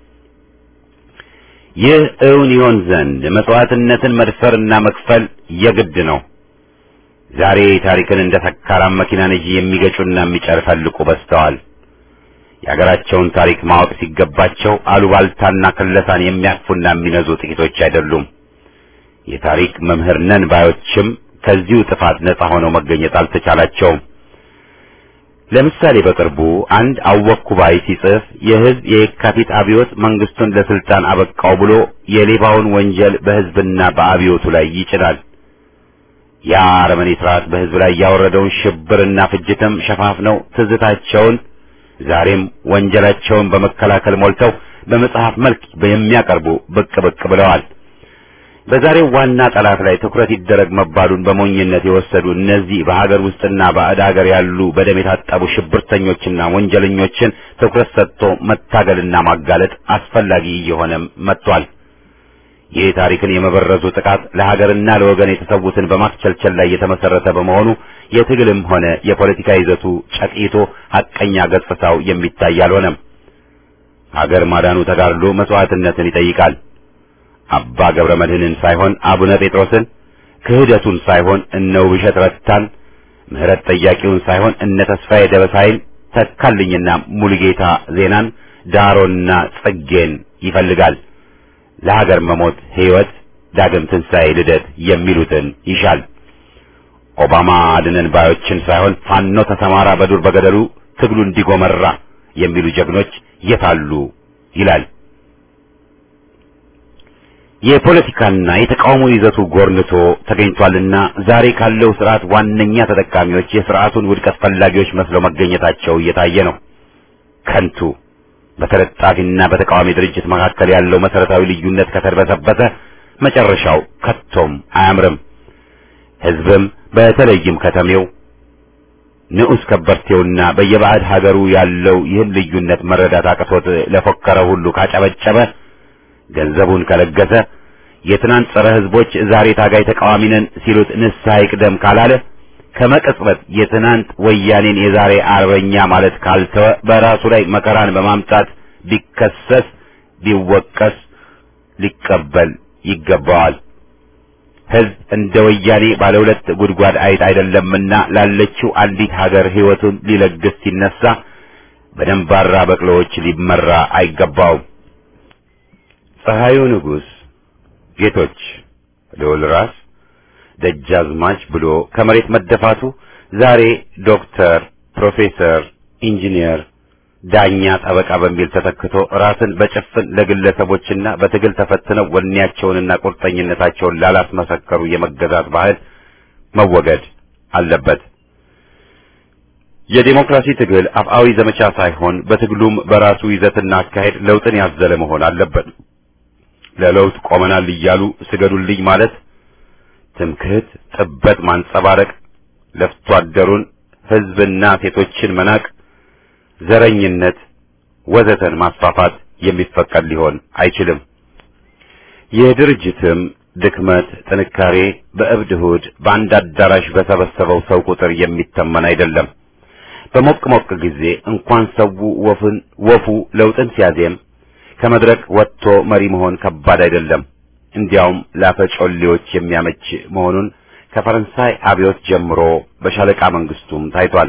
ይህ እውን ይሆን ዘንድ መስዋዕትነትን መድፈርና መክፈል የግድ ነው። ዛሬ ታሪክን እንደ ሰካራም መኪና ነጂ የሚገጩና የሚጨፈልቁ በዝተዋል። የሀገራቸውን ታሪክ ማወቅ ሲገባቸው አሉባልታና ክለሳን የሚያቅፉና የሚነዙ ጥቂቶች አይደሉም። የታሪክ መምህር ነን ባዮችም ከዚሁ ጥፋት ነጻ ሆነው መገኘት አልተቻላቸውም። ለምሳሌ በቅርቡ አንድ አወኩ ባይ ሲጽፍ የሕዝብ የየካቲት አብዮት መንግስቱን ለስልጣን አበቃው ብሎ የሌባውን ወንጀል በሕዝብና በአብዮቱ ላይ ይጭናል። ያ አረመኔ ስርዓት በሕዝብ ላይ ያወረደውን ሽብርና ፍጅትም ሸፋፍነው ትዝታቸውን ዛሬም ወንጀላቸውን በመከላከል ሞልተው በመጽሐፍ መልክ የሚያቀርቡ ብቅ ብቅ ብለዋል። በዛሬው ዋና ጠላት ላይ ትኩረት ይደረግ መባሉን በሞኝነት የወሰዱ እነዚህ በሀገር ውስጥና ባዕድ ሀገር ያሉ በደም የታጠቡ ሽብርተኞችና ወንጀለኞችን ትኩረት ሰጥቶ መታገልና ማጋለጥ አስፈላጊ እየሆነ መጥቷል። ይህ ታሪክን የመበረዙ ጥቃት ለሀገርና ለወገን የተሰዉትን በማስቸልቸል ላይ የተመሰረተ በመሆኑ የትግልም ሆነ የፖለቲካ ይዘቱ ጨቂቶ ሐቀኛ ገጽታው የሚታይ አልሆነም። ሀገር ማዳኑ ተጋድሎ መስዋዕትነትን ይጠይቃል። አባ ገብረ መድኅንን ሳይሆን አቡነ ጴጥሮስን፣ ክህደቱን ሳይሆን እነ ውብሸት ረታን፣ ምህረት ጠያቂውን ሳይሆን እነ ተስፋዬ ደበሳይን፣ ተካልኝና ሙሉጌታ ዜናን፣ ዳሮና ጽጌን ይፈልጋል። ለሀገር መሞት ሕይወት፣ ዳግም ትንሣኤ፣ ልደት የሚሉትን ይሻል። ኦባማ አድነን ባዮችን ሳይሆን ፋኖ ተሰማራ በዱር በገደሉ ትግሉ እንዲጎመራ የሚሉ ጀግኖች የታሉ ይላል። የፖለቲካና የተቃውሞ ይዘቱ ጎርንቶ ተገኝቷልና ዛሬ ካለው ስርዓት ዋነኛ ተጠቃሚዎች የስርዓቱን ውድቀት ፈላጊዎች መስለው መገኘታቸው እየታየ ነው። ከንቱ በተለጣፊና በተቃዋሚ ድርጅት መካከል ያለው መሰረታዊ ልዩነት ከተርበሰበሰ መጨረሻው ከቶም አያምርም። ሕዝብም በተለይም ከተሜው ንዑስ ከበርቴውና በየባዕድ ሀገሩ ያለው ይህን ልዩነት መረዳት አቅቶት ለፎከረ ሁሉ ካጨበጨበ ገንዘቡን ከለገሰ የትናንት ጸረ ህዝቦች ዛሬ ታጋይ ተቃዋሚ ነን ሲሉት ንስሐ ይቅደም ካላለ ከመቀጽበት የትናንት ወያኔን የዛሬ አርበኛ ማለት ካልተወ በራሱ ላይ መከራን በማምጣት ቢከሰስ ቢወቀስ ሊቀበል ይገባዋል። ህዝብ እንደ ወያኔ ባለ ሁለት ጉድጓድ አይጥ አይደለምና ላለችው አንዲት ሀገር ህይወቱን ሊለግስ ሲነሳ በደንባራ በቅሎዎች ሊመራ አይገባውም። ፀሐዩ ንጉሥ ጌቶች ልዑል ራስ ደጃዝማች ብሎ ከመሬት መደፋቱ ዛሬ ዶክተር፣ ፕሮፌሰር፣ ኢንጂነር፣ ዳኛ፣ ጠበቃ በሚል ተተክቶ ራስን በጭፍን ለግለሰቦችና በትግል ተፈትነው ወኔያቸውንና ቁርጠኝነታቸውን ላላስመሰከሩ የመገዛት ባህል መወገድ አለበት። የዴሞክራሲ ትግል አፍአዊ ዘመቻ ሳይሆን በትግሉም በራሱ ይዘትና አካሄድ ለውጥን ያዘለ መሆን አለበት። ለለውጥ ቆመናል እያሉ ስገዱልኝ ማለት ትምክህት፣ ጥበት ማንጸባረቅ፣ ለፍቶ አደሩን ህዝብና ሴቶችን መናቅ፣ ዘረኝነት ወዘተን ማስፋፋት የሚፈቀድ ሊሆን አይችልም። የድርጅትም ድክመት ጥንካሬ በእብድ እሑድ በአንድ አዳራሽ በሰበሰበው ሰው ቁጥር የሚተመን አይደለም። በሞቅ ሞቅ ጊዜ እንኳን ሰው ወፍን ወፉ ለውጥን ሲያዜም ከመድረክ ወጥቶ መሪ መሆን ከባድ አይደለም። እንዲያውም ላፈጮሌዎች የሚያመች መሆኑን ከፈረንሳይ አብዮት ጀምሮ በሻለቃ መንግስቱም ታይቷል።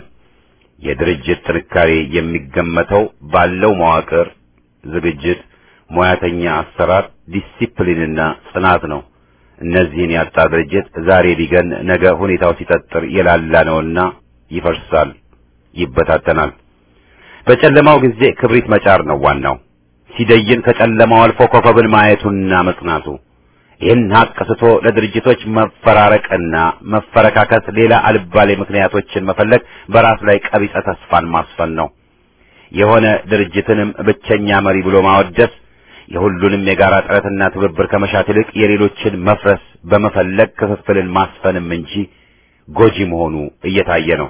የድርጅት ጥንካሬ የሚገመተው ባለው መዋቅር፣ ዝግጅት፣ ሙያተኛ አሰራር፣ ዲሲፕሊንና ጽናት ነው። እነዚህን ያጣ ድርጅት ዛሬ ሊገን ነገ ሁኔታው ሲጠጥር የላላ ነውና ይፈርሳል፣ ይበታተናል። በጨለማው ጊዜ ክብሪት መጫር ነው ዋናው። ሲደይን ከጨለማው አልፎ ኮከብን ማየቱና መጽናቱ ይህን ሀቅ ስቶ ለድርጅቶች መፈራረቅና መፈረካከስ ሌላ አልባሌ ምክንያቶችን መፈለግ በራስ ላይ ቀቢጸ ተስፋን ማስፈን ነው። የሆነ ድርጅትንም ብቸኛ መሪ ብሎ ማወደስ የሁሉንም የጋራ ጥረትና ትብብር ከመሻት ይልቅ የሌሎችን መፍረስ በመፈለግ ክፍፍልን ማስፈንም እንጂ ጎጂ መሆኑ እየታየ ነው።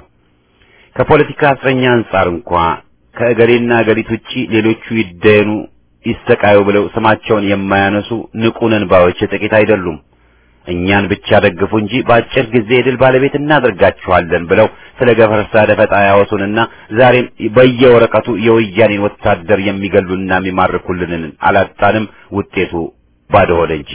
ከፖለቲካ እስረኛ አንጻር እንኳ ከእገሌና እገሊት ውጪ ሌሎቹ ይደየኑ ይሰቃዩ ብለው ስማቸውን የማያነሱ ንቁ ነንባዎች ጥቂት አይደሉም። እኛን ብቻ ደግፉ እንጂ በአጭር ጊዜ የድል ባለቤት እናደርጋችኋለን ብለው ስለ ገፈርሳ ደፈጣ ያወሱንና ዛሬም በየወረቀቱ የወያኔን ወታደር የሚገሉና የሚማርኩልንን አላጣንም። ውጤቱ ባዶ ሆነ እንጂ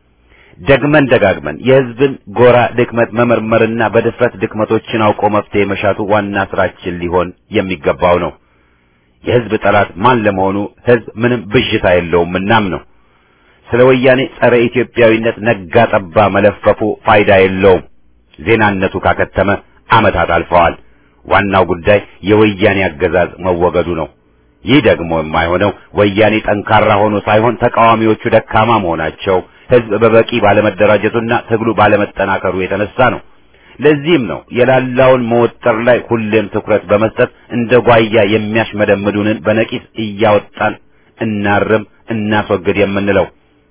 ደግመን ደጋግመን የሕዝብን ጎራ ድክመት መመርመርና በድፍረት ድክመቶችን አውቆ መፍትሄ መሻቱ ዋና ስራችን ሊሆን የሚገባው ነው። የሕዝብ ጠላት ማን ለመሆኑ ሕዝብ ምንም ብዥታ የለውም እናም ነው። ስለ ወያኔ ጸረ ኢትዮጵያዊነት ነጋ ጠባ መለፈፉ ፋይዳ የለውም። ዜናነቱ ካከተመ ዓመታት አልፈዋል። ዋናው ጉዳይ የወያኔ አገዛዝ መወገዱ ነው። ይህ ደግሞ የማይሆነው ወያኔ ጠንካራ ሆኖ ሳይሆን ተቃዋሚዎቹ ደካማ መሆናቸው፣ ሕዝብ በበቂ ባለመደራጀቱና ትግሉ ባለመጠናከሩ የተነሳ ነው። ለዚህም ነው የላላውን መወጠር ላይ ሁሌም ትኩረት በመስጠት እንደ ጓያ የሚያሽመደምዱንን በነቂስ እያወጣን እናርም፣ እናስወግድ የምንለው።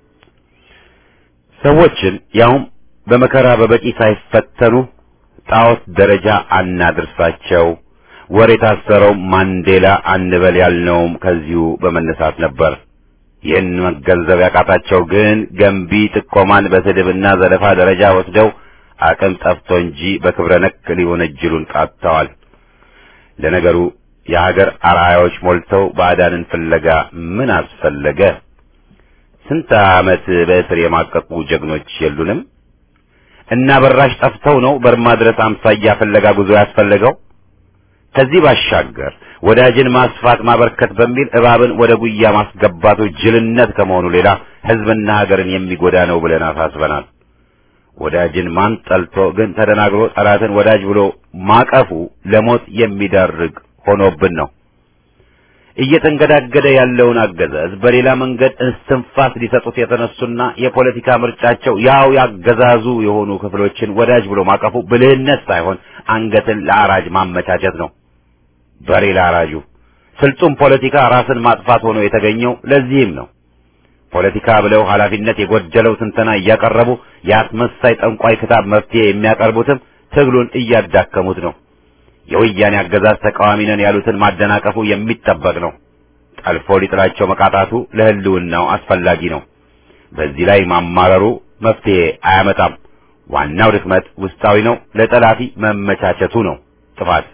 ሰዎችን ያውም በመከራ በበቂ ሳይፈተኑ ጣዖት ደረጃ አናድርሳቸው። ወር የታሰረው ማንዴላ አንበል ያልነውም ከዚሁ በመነሳት ነበር። ይህን መገንዘብ ያቃታቸው ግን ገንቢ ጥቆማን በስድብና ዘለፋ ደረጃ ወስደው አቅም ጠፍቶ እንጂ በክብረ ነክ ሊወነጅሉን ቃጥተዋል። ለነገሩ የሀገር አርአያዎች ሞልተው ባዕዳንን ፍለጋ ምን አስፈለገ? ስንት ዓመት በእስር የማቀቁ ጀግኖች የሉንም? እና በራሽ ጠፍተው ነው በርማ ድረስ አምሳያ ፍለጋ ጉዞ ያስፈለገው? ከዚህ ባሻገር ወዳጅን ማስፋት ማበርከት በሚል እባብን ወደ ጉያ ማስገባቱ ጅልነት ከመሆኑ ሌላ ሕዝብና ሀገርን የሚጎዳ ነው ብለን አሳስበናል። ወዳጅን ማን ጠልቶ ግን ተደናግሮ ጠላትን ወዳጅ ብሎ ማቀፉ ለሞት የሚዳርግ ሆኖብን ነው። እየተንገዳገደ ያለውን አገዛዝ በሌላ መንገድ እስትንፋስ ሊሰጡት የተነሱና የፖለቲካ ምርጫቸው ያው ያገዛዙ የሆኑ ክፍሎችን ወዳጅ ብሎ ማቀፉ ብልህነት ሳይሆን አንገትን ለአራጅ ማመቻቸት ነው። በሬ ለአራጁ ስልጡን ፖለቲካ ራስን ማጥፋት ሆኖ የተገኘው ለዚህም ነው። ፖለቲካ ብለው ኃላፊነት የጎደለው ትንተና እያቀረቡ የአስመሳይ ጠንቋይ ክታብ መፍትሄ የሚያቀርቡትም ትግሉን እያዳከሙት ነው። የወያኔ አገዛዝ ተቃዋሚ ነን ያሉትን ማደናቀፉ የሚጠበቅ ነው። ጠልፎ ሊጥላቸው መቃጣቱ ለሕልውናው አስፈላጊ ነው። በዚህ ላይ ማማረሩ መፍትሄ አያመጣም። ዋናው ድክመት ውስጣዊ ነው። ለጠላፊ መመቻቸቱ ነው ጥፋት።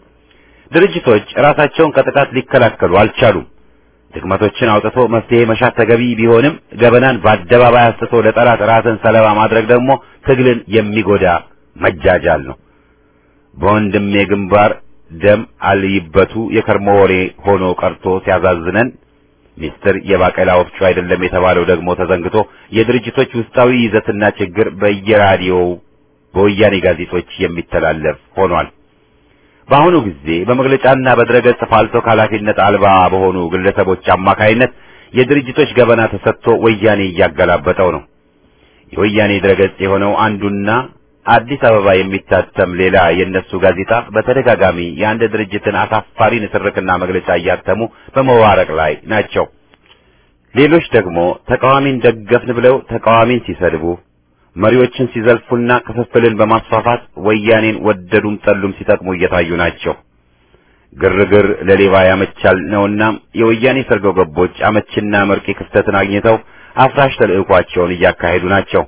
ድርጅቶች ራሳቸውን ከጥቃት ሊከላከሉ አልቻሉም። ድክመቶችን አውጥቶ መፍትሄ መሻት ተገቢ ቢሆንም ገበናን በአደባባይ አስጥቶ ለጠላት ራስን ሰለባ ማድረግ ደግሞ ትግልን የሚጎዳ መጃጃል ነው። በወንድሜ ግንባር ደም አልይበቱ የከርሞ ወሬ ሆኖ ቀርቶ ሲያዛዝነን ሚስጥር የባቄላ ወፍጮ አይደለም የተባለው ደግሞ ተዘንግቶ የድርጅቶች ውስጣዊ ይዘትና ችግር በየራዲዮው በወያኔ ጋዜጦች የሚተላለፍ ሆኗል። በአሁኑ ጊዜ በመግለጫና በድረገጽ ፋልቶ ኃላፊነት አልባ በሆኑ ግለሰቦች አማካይነት የድርጅቶች ገበና ተሰጥቶ ወያኔ እያገላበጠው ነው። የወያኔ ድረገጽ የሆነው አንዱና አዲስ አበባ የሚታተም ሌላ የእነሱ ጋዜጣ በተደጋጋሚ የአንድ ድርጅትን አሳፋሪ ንትርክና መግለጫ እያተሙ በመዋረቅ ላይ ናቸው። ሌሎች ደግሞ ተቃዋሚን ደገፍን ብለው ተቃዋሚን ሲሰድቡ፣ መሪዎችን ሲዘልፉና ክፍፍልን በማስፋፋት ወያኔን ወደዱም ጠሉም ሲጠቅሙ እየታዩ ናቸው። ግርግር ለሌባ ያመቻል ነውና የወያኔ ሰርጎ ገቦች አመችና መርቂ ክፍተትን አግኝተው አፍራሽ ተልዕኳቸውን እያካሄዱ ናቸው።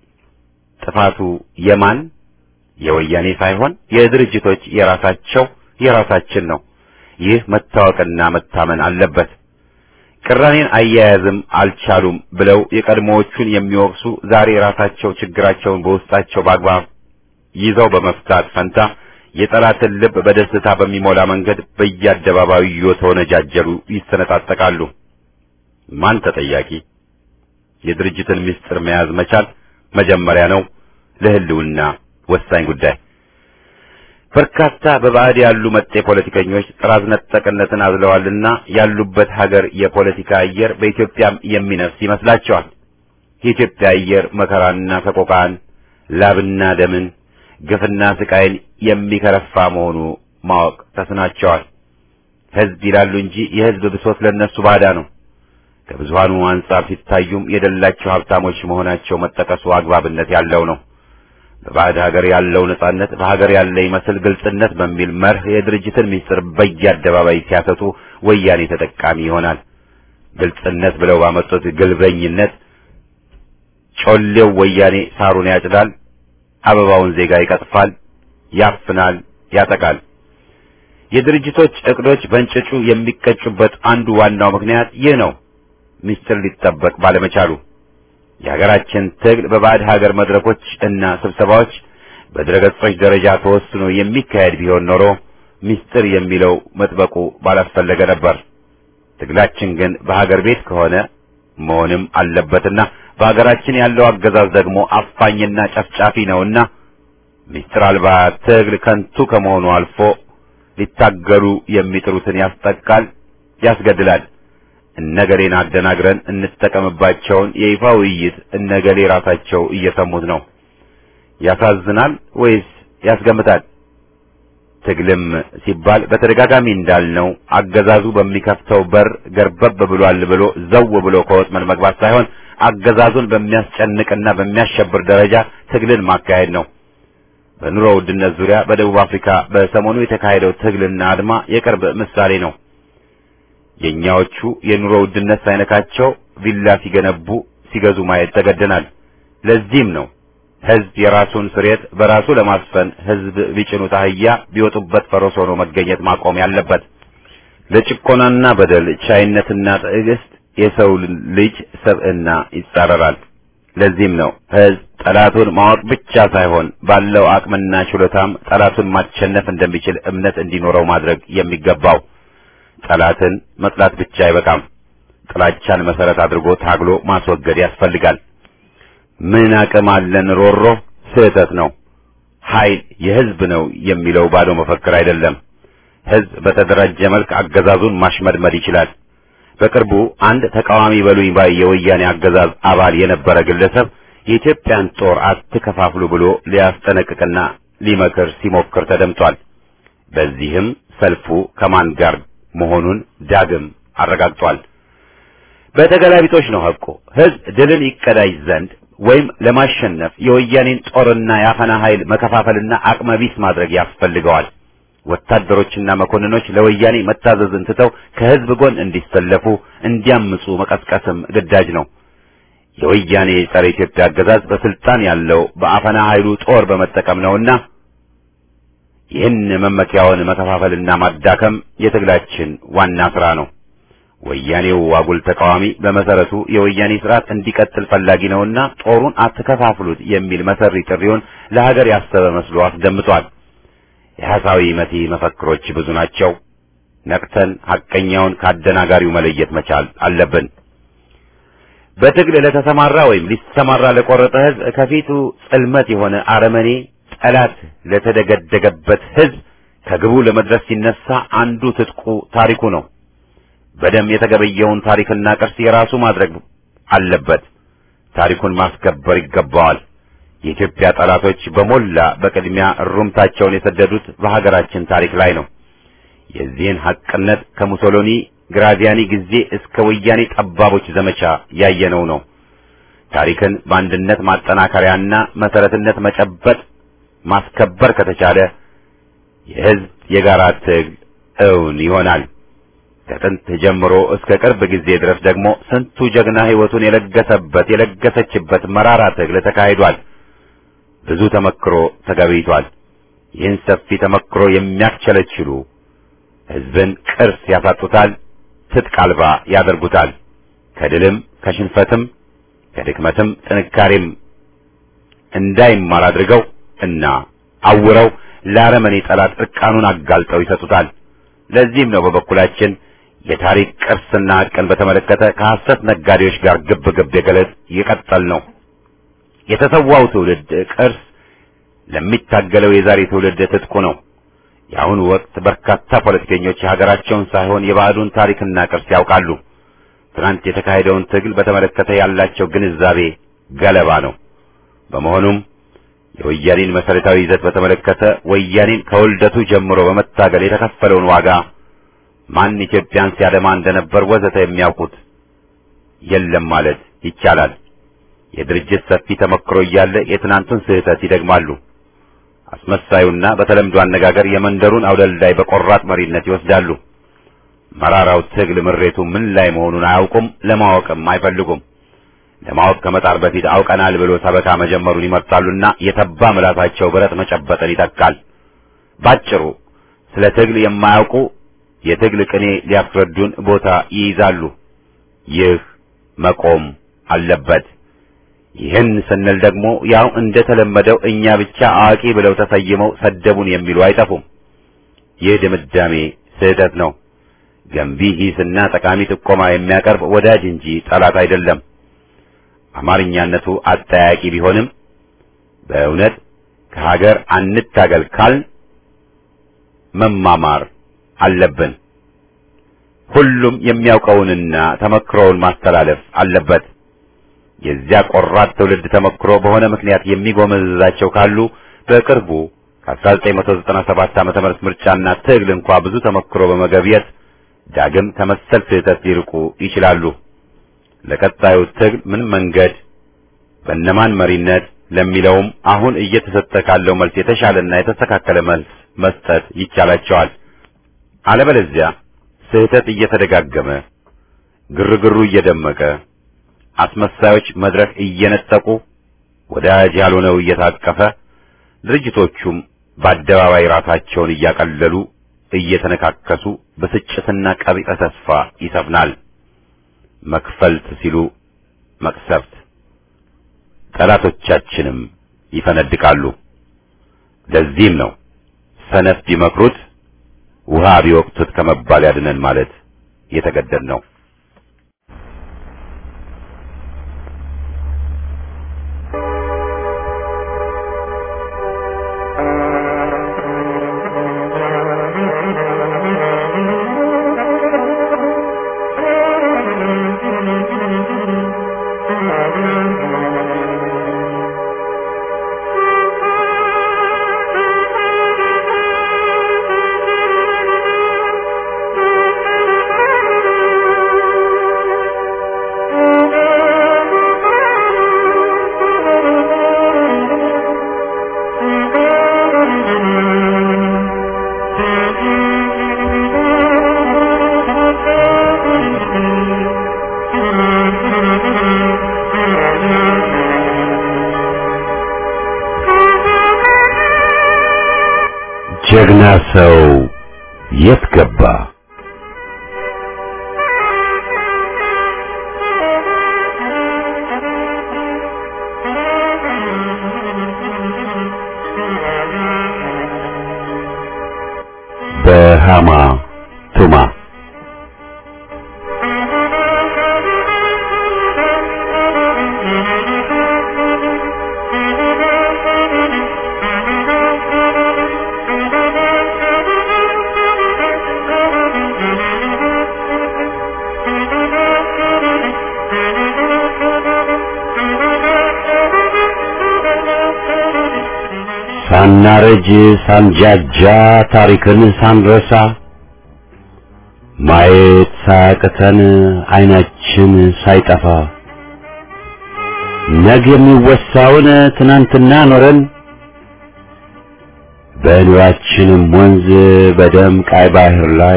ጥፋቱ የማን የወያኔ ሳይሆን የድርጅቶች የራሳቸው የራሳችን ነው። ይህ መታወቅና መታመን አለበት። ቅራኔን አያያዝም አልቻሉም ብለው የቀድሞዎቹን የሚወቅሱ ዛሬ ራሳቸው ችግራቸውን በውስጣቸው በአግባብ ይዘው በመፍታት ፈንታ የጠላትን ልብ በደስታ በሚሞላ መንገድ በየአደባባዩ እየተወነጃጀሉ ይሰነጣጠቃሉ። ማን ተጠያቂ? የድርጅትን ምስጢር መያዝ መቻል መጀመሪያ ነው። ለህልውና ወሳኝ ጉዳይ። በርካታ በባዕድ ያሉ መጤ ፖለቲከኞች ጥራዝ ነጠቅነትን አዝለዋልና ያሉበት ሀገር የፖለቲካ አየር በኢትዮጵያም የሚነፍስ ይመስላቸዋል። የኢትዮጵያ አየር መከራና ሰቆቃን፣ ላብና ደምን፣ ግፍና ስቃይን የሚከረፋ መሆኑ ማወቅ ተስናቸዋል። ህዝብ ይላሉ እንጂ የህዝብ ብሶት ለነሱ ባዳ ነው። ከብዙሃኑ አንጻር ሲታዩም የደላቸው ሀብታሞች መሆናቸው መጠቀሱ አግባብነት ያለው ነው። በባዕድ ሀገር ያለው ነጻነት በሀገር ያለ ይመስል ግልጽነት በሚል መርህ የድርጅትን ምስጢር በየአደባባይ ሲያሰጡ ወያኔ ተጠቃሚ ይሆናል። ግልጽነት ብለው ባመጡት ግልበኝነት ጮሌው ወያኔ ሳሩን ያጭዳል፣ አበባውን ዜጋ ይቀጥፋል፣ ያፍናል፣ ያጠቃል። የድርጅቶች እቅዶች በእንጭጩ የሚቀጩበት አንዱ ዋናው ምክንያት ይህ ነው። ምስጢር ሊጠበቅ ባለመቻሉ የሀገራችን ትግል በባዕድ ሀገር መድረኮች እና ስብሰባዎች በድረገጾች ደረጃ ተወስኖ የሚካሄድ ቢሆን ኖሮ ምስጢር የሚለው መጥበቁ ባላስፈለገ ነበር። ትግላችን ግን በሀገር ቤት ከሆነ መሆንም አለበትና በሀገራችን ያለው አገዛዝ ደግሞ አፋኝና ጨፍጫፊ ነውና ምስጢር አልባ ትግል ከንቱ ከመሆኑ አልፎ ሊታገሉ የሚጥሩትን ያስጠቃል፣ ያስገድላል። እነገሌን አደናግረን እንጠቀምባቸውን የይፋ ውይይት እነገሌ ራሳቸው እየሰሙት ነው። ያሳዝናል ወይስ ያስገምታል? ትግልም ሲባል በተደጋጋሚ እንዳልነው አገዛዙ በሚከፍተው በር ገርበብ ብሏል ብሎ ዘው ብሎ ከወጥመድ መግባት ሳይሆን አገዛዙን በሚያስጨንቅና በሚያሸብር ደረጃ ትግልን ማካሄድ ነው። በኑሮ ውድነት ዙሪያ በደቡብ አፍሪካ በሰሞኑ የተካሄደው ትግልና አድማ የቅርብ ምሳሌ ነው። የኛዎቹ የኑሮ ውድነት ሳይነካቸው ቪላ ሲገነቡ ሲገዙ ማየት ተገደናል። ለዚህም ነው ህዝብ የራሱን ስሬት በራሱ ለማስፈን ህዝብ ቢጭኑት አህያ ቢወጡበት ፈረስ ሆኖ መገኘት ማቆም ያለበት። ለጭቆናና በደል ቻይነትና ትዕግስት የሰው ልጅ ሰብዕና ይጻረራል። ለዚህም ነው ህዝብ ጠላቱን ማወቅ ብቻ ሳይሆን ባለው አቅምና ችሎታም ጠላቱን ማሸነፍ እንደሚችል እምነት እንዲኖረው ማድረግ የሚገባው። ጠላትን መጥላት ብቻ አይበቃም። ጥላቻን መሰረት አድርጎ ታግሎ ማስወገድ ያስፈልጋል። ምን አቅም አለን ሮሮ ስህተት ነው። ኃይል የህዝብ ነው የሚለው ባዶ መፈክር አይደለም። ህዝብ በተደራጀ መልክ አገዛዙን ማሽመድመድ ይችላል። በቅርቡ አንድ ተቃዋሚ በሉኝ ባይ የወያኔ አገዛዝ አባል የነበረ ግለሰብ የኢትዮጵያን ጦር አትከፋፍሉ ብሎ ሊያስጠነቅቅና ሊመክር ሲሞክር ተደምጧል። በዚህም ሰልፉ ከማን ጋር መሆኑን ዳግም አረጋግጧል። በተገላቢጦች ነው ሐቁ። ህዝብ ድልን ይቀዳጅ ዘንድ ወይም ለማሸነፍ የወያኔን ጦርና የአፈና ኃይል መከፋፈልና አቅመቢስ ማድረግ ያስፈልገዋል። ወታደሮችና መኮንኖች ለወያኔ መታዘዝን ትተው ከህዝብ ጎን እንዲሰለፉ እንዲያምፁ መቀስቀስም ግዳጅ ነው። የወያኔ ጸረ ኢትዮጵያ አገዛዝ በስልጣን ያለው በአፈና ኃይሉ ጦር በመጠቀም ነውና ይህን መመኪያውን መከፋፈልና ማዳከም የትግላችን ዋና ስራ ነው። ወያኔው አጉል ተቃዋሚ በመሰረቱ የወያኔ ስርዓት እንዲቀጥል ፈላጊ ነውና ጦሩን አትከፋፍሉት የሚል መሰሪ ጥሪውን ለሀገር ያሰበ መስሎ አስደምጧል። የሐሳዊ መቲ መፈክሮች ብዙ ናቸው። ነቅተን ሐቀኛውን ካደናጋሪው መለየት መቻል አለብን። በትግል ለተሰማራ ወይም ሊሰማራ ለቆረጠ ሕዝብ ከፊቱ ጽልመት የሆነ አረመኔ ጠላት ለተደገደገበት ሕዝብ ከግቡ ለመድረስ ሲነሳ አንዱ ትጥቁ ታሪኩ ነው። በደም የተገበየውን ታሪክና ቅርስ የራሱ ማድረግ አለበት። ታሪኩን ማስከበር ይገባዋል። የኢትዮጵያ ጠላቶች በሞላ በቅድሚያ እሩምታቸውን የሰደዱት በሀገራችን ታሪክ ላይ ነው። የዚህን ሐቅነት ከሙሶሎኒ ግራዚያኒ ጊዜ እስከ ወያኔ ጠባቦች ዘመቻ ያየነው ነው። ታሪክን በአንድነት ማጠናከሪያና መሰረትነት መጨበጥ ማስከበር ከተቻለ የሕዝብ የጋራ ትግል እውን ይሆናል። ከጥንት ጀምሮ እስከ ቅርብ ጊዜ ድረስ ደግሞ ስንቱ ጀግና ሕይወቱን የለገሰበት የለገሰችበት መራራ ትግል ተካሂዷል። ብዙ ተመክሮ ተገቢቷል። ይህን ሰፊ ተመክሮ የሚያስቸለችሉ ሕዝብን ቅርስ ያሳጡታል፣ ትጥቅ አልባ ያደርጉታል። ከድልም ከሽንፈትም ከድክመትም ጥንካሬም እንዳይማር አድርገው እና አውረው ለአረመኔ ጠላት እርቃኑን አጋልጠው ይሰጡታል። ለዚህም ነው በበኩላችን የታሪክ ቅርስና ሐቅን በተመለከተ ከሐሰት ነጋዴዎች ጋር ግብ ግብ የገለጽ የቀጠል ነው። የተሰዋው ትውልድ ቅርስ ለሚታገለው የዛሬ ትውልድ ትጥቁ ነው። የአሁኑ ወቅት በርካታ ፖለቲከኞች የሀገራቸውን ሳይሆን የባዕዱን ታሪክና ቅርስ ያውቃሉ። ትናንት የተካሄደውን ትግል በተመለከተ ያላቸው ግንዛቤ ገለባ ነው። በመሆኑም የወያኔን መሰረታዊ ይዘት በተመለከተ ወያኔን ከውልደቱ ጀምሮ በመታገል የተከፈለውን ዋጋ ማን ኢትዮጵያን ሲያደማ እንደነበር ወዘተ የሚያውቁት የለም ማለት ይቻላል። የድርጅት ሰፊ ተመክሮ እያለ የትናንቱን ስህተት ይደግማሉ። አስመሳዩና በተለምዶ አነጋገር የመንደሩን አውደልዳይ በቆራጥ መሪነት ይወስዳሉ። መራራው ትግል ምሬቱ ምን ላይ መሆኑን አያውቁም፣ ለማወቅም አይፈልጉም። ለማወቅ ከመጣር በፊት አውቀናል ብሎ ሰበካ መጀመሩን ይመርጣሉና የተባ ምላሳቸው ብረት መጨበጥን ይተካል። ባጭሩ ስለ ትግል የማያውቁ የትግል ቅኔ ሊያስረዱን ቦታ ይይዛሉ። ይህ መቆም አለበት። ይህን ስንል ደግሞ ያው እንደተለመደው እኛ ብቻ አዋቂ ብለው ተሰይመው ሰደቡን የሚሉ አይጠፉም። ይህ ድምዳሜ ስህተት ነው። ገንቢ ሂስና ጠቃሚ ጥቆማ የሚያቀርብ ወዳጅ እንጂ ጠላት አይደለም። አማርኛነቱ አጠያቂ ቢሆንም በእውነት ከሀገር አንታገል ካል መማማር አለብን። ሁሉም የሚያውቀውንና ተመክሮውን ማስተላለፍ አለበት። የዚያ ቆራጥ ትውልድ ተመክሮ በሆነ ምክንያት የሚጎመዝዛቸው ካሉ በቅርቡ ከ1997 ዓመተ ምህረት ምርጫና ትግል እንኳ ብዙ ተመክሮ በመገብየት ዳግም ከመሰል ስህተት ሊርቁ ይችላሉ። ለቀጣዩ ትግል ምን መንገድ በእነማን መሪነት ለሚለውም አሁን እየተሰጠ ካለው መልስ የተሻለና የተስተካከለ መልስ መስጠት ይቻላቸዋል። አለበለዚያ ስህተት እየተደጋገመ ግርግሩ እየደመቀ አስመሳዮች መድረክ እየነጠቁ ወዳጅ ያልሆነው እየታቀፈ ድርጅቶቹም በአደባባይ ራሳቸውን እያቀለሉ እየተነካከሱ ብስጭትና ቀቢጸ ተስፋ ይሰፍናል። መክፈልት ሲሉ መቅሰፍት፣ ጠላቶቻችንም ይፈነድቃሉ። ለዚህም ነው ሰነፍ ቢመክሩት ውሃ ቢወቅቱት ከመባል ያድነን ማለት የተገደድ ነው። Thank you. ጀግና ሰው የት ገባ? በሃማ ቱማ ሳናረጅ ሳንጃጃ ታሪክን ሳንረሳ ማየት ሳያቅተን አይናችን ሳይጠፋ ነገ የሚወሳውን ትናንትና ኖረን በኑራችንም ወንዝ በደም ቃይ ባህር ላይ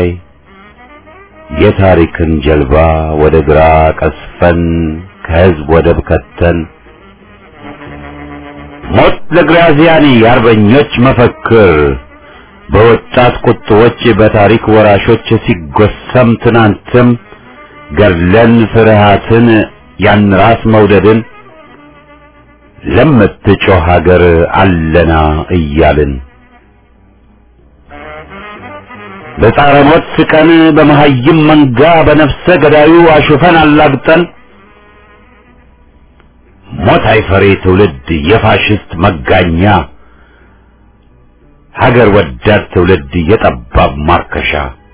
የታሪክን ጀልባ ወደ ግራ ቀስፈን ከህዝብ ወደብ ከተን ሞት ለግራዚያኒ የአርበኞች መፈክር በወጣት ቁጥቦች በታሪክ ወራሾች ሲጎሰም ትናንትም ገድለን ፍርሃትን ያን ራስ መውደድን ለምትጮህ ሀገር አለና እያልን በጻረ ሞት ስቀን በመሀይም መንጋ በነፍሰ ገዳዩ አሹፈን አላግጠን ሞት አይፈሬ ትውልድ የፋሽስት መጋኛ ሀገር ወዳድ ትውልድ የጠባብ ማርከሻ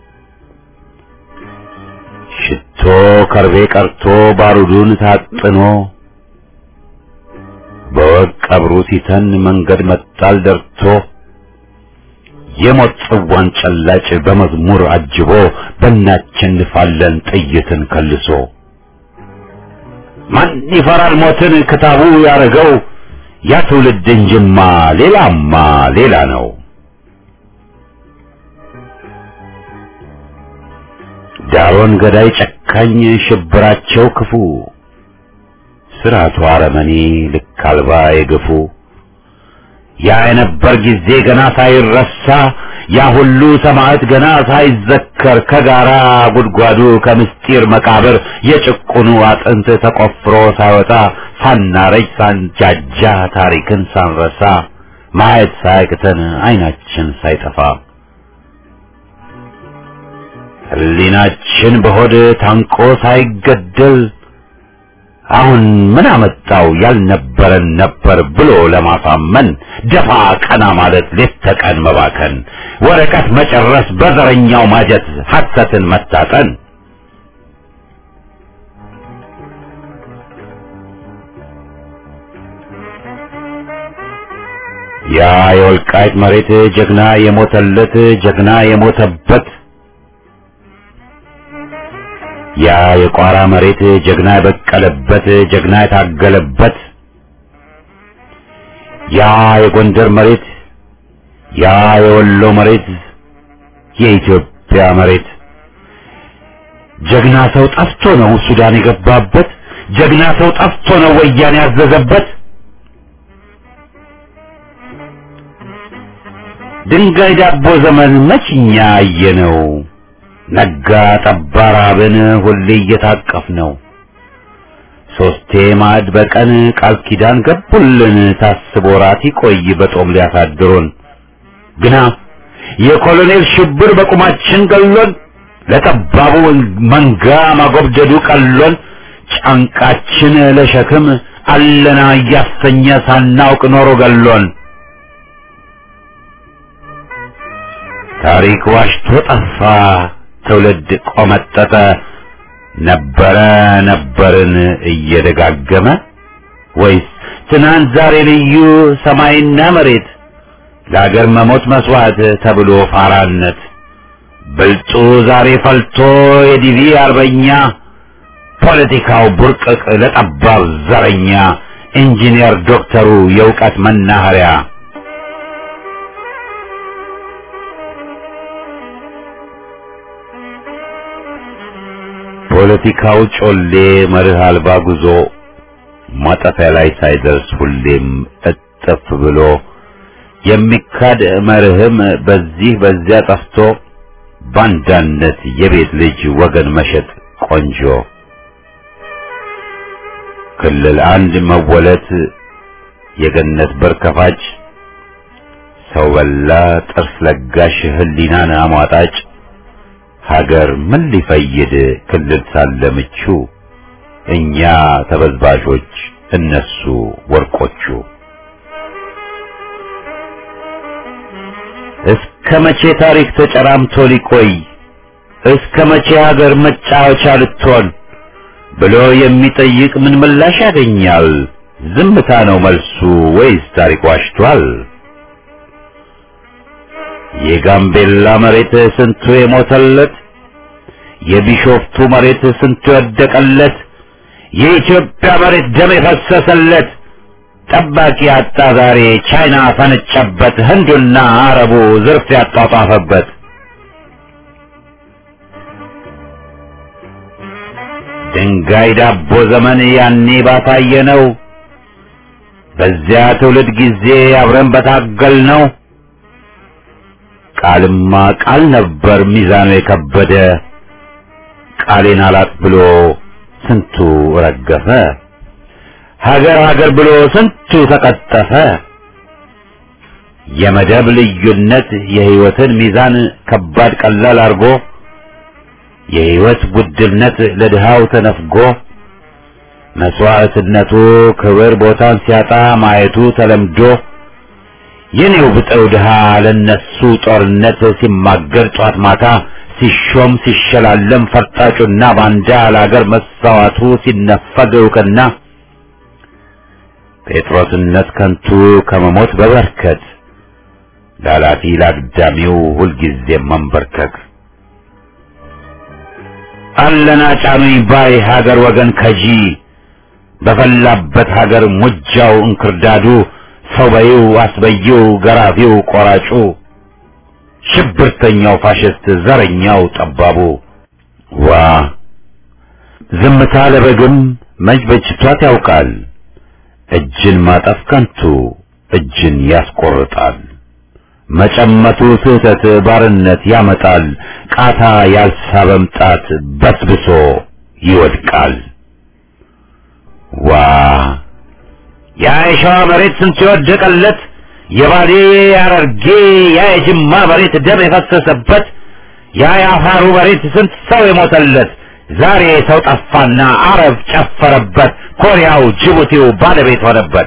ሽቶ ከርቤ ቀርቶ ባሩዱን ታጥኖ በወግ ቀብሩ ሲተን መንገድ መጣል ደርቶ የሞት ጽዋን ጨላጭ በመዝሙር አጅቦ በእናቸንፋለን ጥይትን ከልሶ ማን ይፈራል ሞትን ክታቡ ያረገው ያ ትውልድ እንጅማ ሌላማ ሌላ ነው። ዳሮን ገዳይ ጨካኝ ሽብራቸው ክፉ ስርዓቱ አረመኔ ልክ አልባ የገፉ ያ የነበር ጊዜ ገና ሳይረሳ ያ ሁሉ ሰማዕት ገና ሳይዘከር ከጋራ ጉድጓዱ ከምስጢር መቃብር የጭቁኑ አጥንት ተቆፍሮ ሳይወጣ ሳናረጅ ሳንጃጃ ታሪክን ሳንረሳ ማየት ሳያቅተን አይናችን ሳይጠፋ ሕሊናችን በሆድ ታንቆ ሳይገደል አሁን ምን አመጣው ያልነበረን ነበር ብሎ ለማሳመን ደፋ ቀና ማለት ሌት ተቀን መባከን ወረቀት መጨረስ በዘረኛው ማጀት ሐሰትን መታጠን ያ የወልቃይት መሬት ጀግና የሞተለት ጀግና የሞተበት ያ የቋራ መሬት ጀግና የበቀለበት ጀግና የታገለበት ያ የጎንደር መሬት ያ የወሎ መሬት የኢትዮጵያ መሬት ጀግና ሰው ጠፍቶ ነው ሱዳን የገባበት ጀግና ሰው ጠፍቶ ነው ወያኔ ያዘዘበት ድንጋይ ዳቦ ዘመን መችኛ አየነው ነጋ ጠባ ራብን ሁሌ እየታቀፍ ነው ሶስቴ ማዕድ በቀን ቃል ኪዳን ገቡልን ታስቦ ራት ይቆይ በጦም ሊያሳድሩን ግና የኮሎኔል ሽብር በቁማችን ገሎን ለጠባቡ መንጋ ማጎብደዱ ቀሎን ጫንቃችን ለሸክም አለና እያሰኘ ሳናውቅ ኖሮ ገሎን ታሪክ ዋሽቶ ጠፋ ትውልድ ቆመጠጠ ነበረ ነበርን እየደጋገመ ወይስ ትናንት ዛሬ ልዩ ሰማይና መሬት ለአገር መሞት መስዋዕት ተብሎ ፋራነት ብልጡ ዛሬ ፈልቶ የዲቪ አርበኛ ፖለቲካው ቡርቅቅ ለጠባብ ዘረኛ ኢንጂነር ዶክተሩ የእውቀት መናኸሪያ ፖለቲካው ጮሌ መርህ አልባ ጉዞ ማጠፊያ ላይ ሳይደርስ ሁሌም እጥፍ ብሎ የሚካድ መርህም በዚህ በዚያ ጠፍቶ ባንዳነት የቤት ልጅ ወገን መሸጥ ቆንጆ ክልል አንድ መወለት የገነት በር ከፋጭ ሰው በላ ጥርስ ለጋሽ ህሊናን አሟጣጭ ሀገር ምን ሊፈይድ ክልል ሳለ ምቹ እኛ ተበዝባዦች እነሱ ወርቆቹ እስከ መቼ ታሪክ ተጨራምቶ ሊቆይ እስከ መቼ ሀገር መጫወቻ ልትሆን ብሎ የሚጠይቅ ምን ምላሽ ያገኛል? ዝምታ ነው መልሱ ወይስ ታሪክ ዋሽቷል? የጋምቤላ መሬት ስንቱ የሞተለት፣ የቢሾፍቱ መሬት ስንቱ የወደቀለት፣ የኢትዮጵያ መሬት ደም የፈሰሰለት ጠባቂ አጣ ዛሬ ቻይና ፈነጨበት፣ ህንዱና አረቡ ዝርፍ ያጧጧፈበት። ድንጋይ ዳቦ ዘመን ያኔ ባሳየ ነው። በዚያ ትውልድ ጊዜ አብረን በታገል ነው። ቃልማ ቃል ነበር ሚዛኑ የከበደ ቃሌን አላጥ ብሎ ስንቱ ረገፈ። ሀገር ሀገር ብሎ ስንቱ ተቀጠፈ። የመደብ ልዩነት የህይወትን ሚዛን ከባድ ቀላል አርጎ የህይወት ውድነት ለድሃው ተነፍጎ መስዋዕትነቱ ክብር ቦታን ሲያጣ ማየቱ ተለምዶ የኔው ብጠው ድሃ ለነሱ ጦርነት ሲማገር ጧት ማታ ሲሾም ሲሸላለም ፈርጣጩና ባንዳ ለአገር መሳዋቱ ሲነፈግ እውቅና ጴጥሮስነት ከንቱ ከመሞት በበርከት ላላፊ ላግዳሚው ሁልጊዜ መንበርከክ አለና ጫኑኝ ባይ ሀገር ወገን ከጂ በፈላበት ሀገር ሙጃው እንክርዳዱ ሰው በይው አስበይው ገራፊው ቆራጩ ሽብርተኛው ፋሽስት ዘረኛው ጠባቡ ዋ ዝምታ ለበግም መች በጅቷት ያውቃል እጅን ማጠፍ ከንቱ እጅን ያስቆርጣል መጨመቱ ስህተት ባርነት ያመጣል ቃታ ያልሳበም ጣት በስብሶ ይወድቃል ዋ ያ የሸዋ መሬት ስንት የወደቀለት የባሌ ያረርጌ ያ የጅማ መሬት ደም የፈሰሰበት ያ የአፋሩ መሬት ስንት ሰው የሞተለት ዛሬ ሰው ጠፋና አረብ ጨፈረበት ኮሪያው ጅቡቲው ባለቤት ሆነበት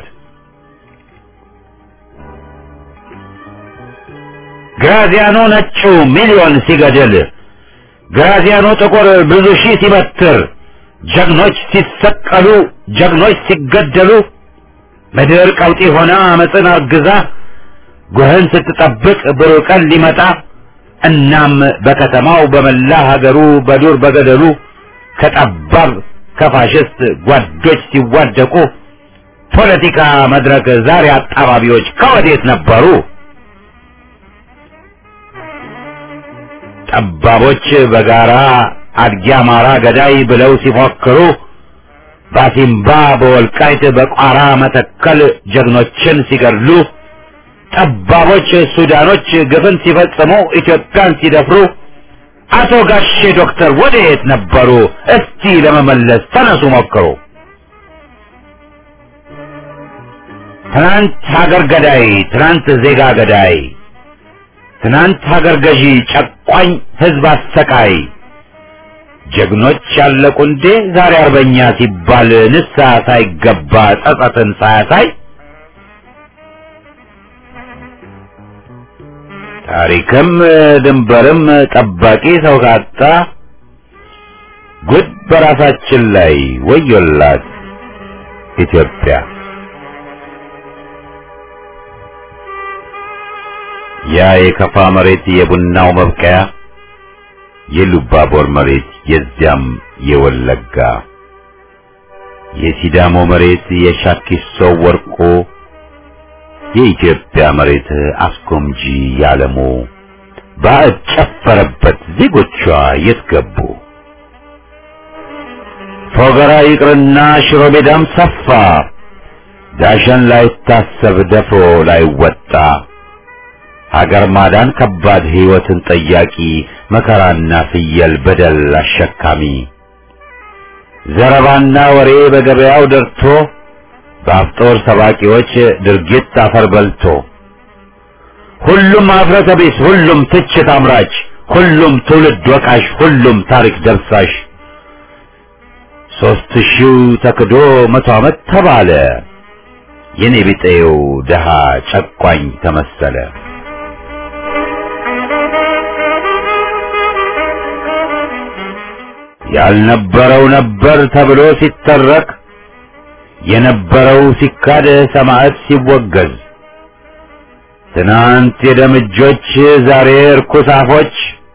ግራዚያኖ ነጩ ሚሊዮን ሲገድል ግራዚያኖ ጥቁር ብዙ ሺህ ሲበትር ጀግኖች ሲሰቀሉ ጀግኖች ሲገደሉ ምድር ቀውጢ ሆና አመፅን አርግዛ ጉህን ስትጠብቅ ብሩህ ቀን ሊመጣ እናም በከተማው በመላ ሀገሩ በዱር በገደሉ ከጠባብ ከፋሽስት ጓዶች ሲዋደቁ ፖለቲካ መድረክ ዛሬ አጣባቢዎች ከወዴት ነበሩ? ጠባቦች በጋራ አድጊ አማራ ገዳይ ብለው ሲፎክሩ ባሲምባ በወልቃይት በቋራ መተከል ጀግኖችን ሲገድሉ ጠባቦች ሱዳኖች ግፍን ሲፈጽሙ ኢትዮጵያን ሲደፍሩ አቶ ጋሼ ዶክተር ወዴት ነበሩ? እስቲ ለመመለስ ተነሱ ሞክሩ። ትናንት ሀገር ገዳይ፣ ትናንት ዜጋ ገዳይ፣ ትናንት ሀገር ገዢ፣ ጨቋኝ ህዝብ አሰቃይ ጀግኖች ያለቁ እንዴ ዛሬ አርበኛ ሲባል ንስሐ ሳይገባ ጸጸትን ሳያሳይ ታሪክም ድንበርም ጠባቂ ሰው ካጣ ጉድ በራሳችን ላይ ወዮላት ኢትዮጵያ። ያ የከፋ መሬት የቡናው መብቀያ የሉባቦር መሬት የዚያም የወለጋ የሲዳሞ መሬት የሻኪሶ ወርቆ የኢትዮጵያ መሬት አስጎምጂ ያለሙ ባዕድ ጨፈረበት ዜጎቿ የት ገቡ? ፎገራ ይቅርና ሽሮ ሜዳም ሰፋ ዳሸን ላይታሰብ ደፍሮ ላይወጣ ሀገር ማዳን ከባድ ሕይወትን ጠያቂ መከራና ፍየል በደል አሸካሚ ዘረባና ወሬ በገበያው ደርቶ በአፍጦር ሰባቂዎች ድርጊት አፈር በልቶ ሁሉም አፍረተ ቢስ፣ ሁሉም ትችት አምራች፣ ሁሉም ትውልድ ወቃሽ፣ ሁሉም ታሪክ ደምሳሽ ሦስት ሺው ተክዶ መቶ ዓመት ተባለ የኔ ቢጤው ደሃ ጨቋኝ ተመሰለ። ያልነበረው ነበር ተብሎ ሲተረክ የነበረው ሲካድ ሰማዕት ሲወገዝ ትናንት የደምጆች ዛሬ እርኩስ አፎች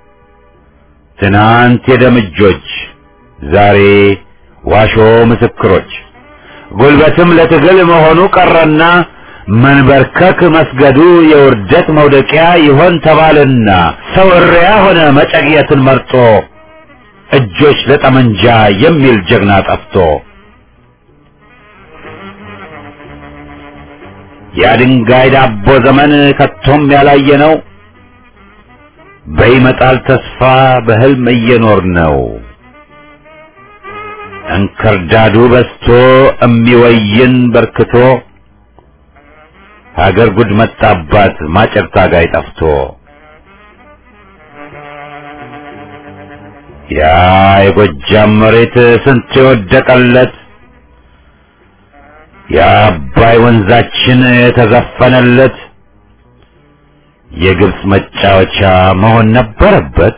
ትናንት የደምጆች ዛሬ ዋሾ ምስክሮች ጉልበትም ለትግል መሆኑ ቀረና መንበርከክ መስገዱ የውርደት መውደቂያ ይሆን ተባልና ሰው እሪያ ሆነ መጨቅየትን መርጦ እጆች ለጠመንጃ የሚል ጀግና ጠፍቶ የድንጋይ ዳቦ ዘመን ከቶም ያላየ ነው። በይመጣል ተስፋ በህልም እየኖር ነው። እንክርዳዱ በስቶ እሚወይን በርክቶ ሀገር ጉድ መጣባት ማጨር ታጋይ ጠፍቶ ያ የጎጃም መሬት ስንት የወደቀለት የአባይ ወንዛችን የተዘፈነለት የግብፅ መጫወቻ መሆን ነበረበት።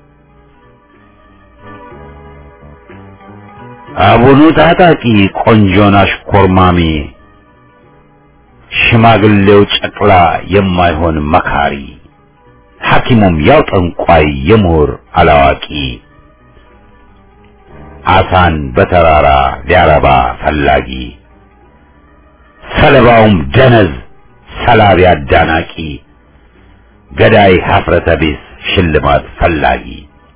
አቡኑ ታጣቂ ቆንጆን አሽኮርማሚ ሽማግሌው ጨቅላ የማይሆን መካሪ ሐኪሙም ያው ጠንቋይ የምሁር አላዋቂ አሳን በተራራ ሊያረባ ፈላጊ ሰለባውም ደነዝ ሰላቢ አዳናቂ ገዳይ ሀፍረተ ቢስ ሽልማት ፈላጊ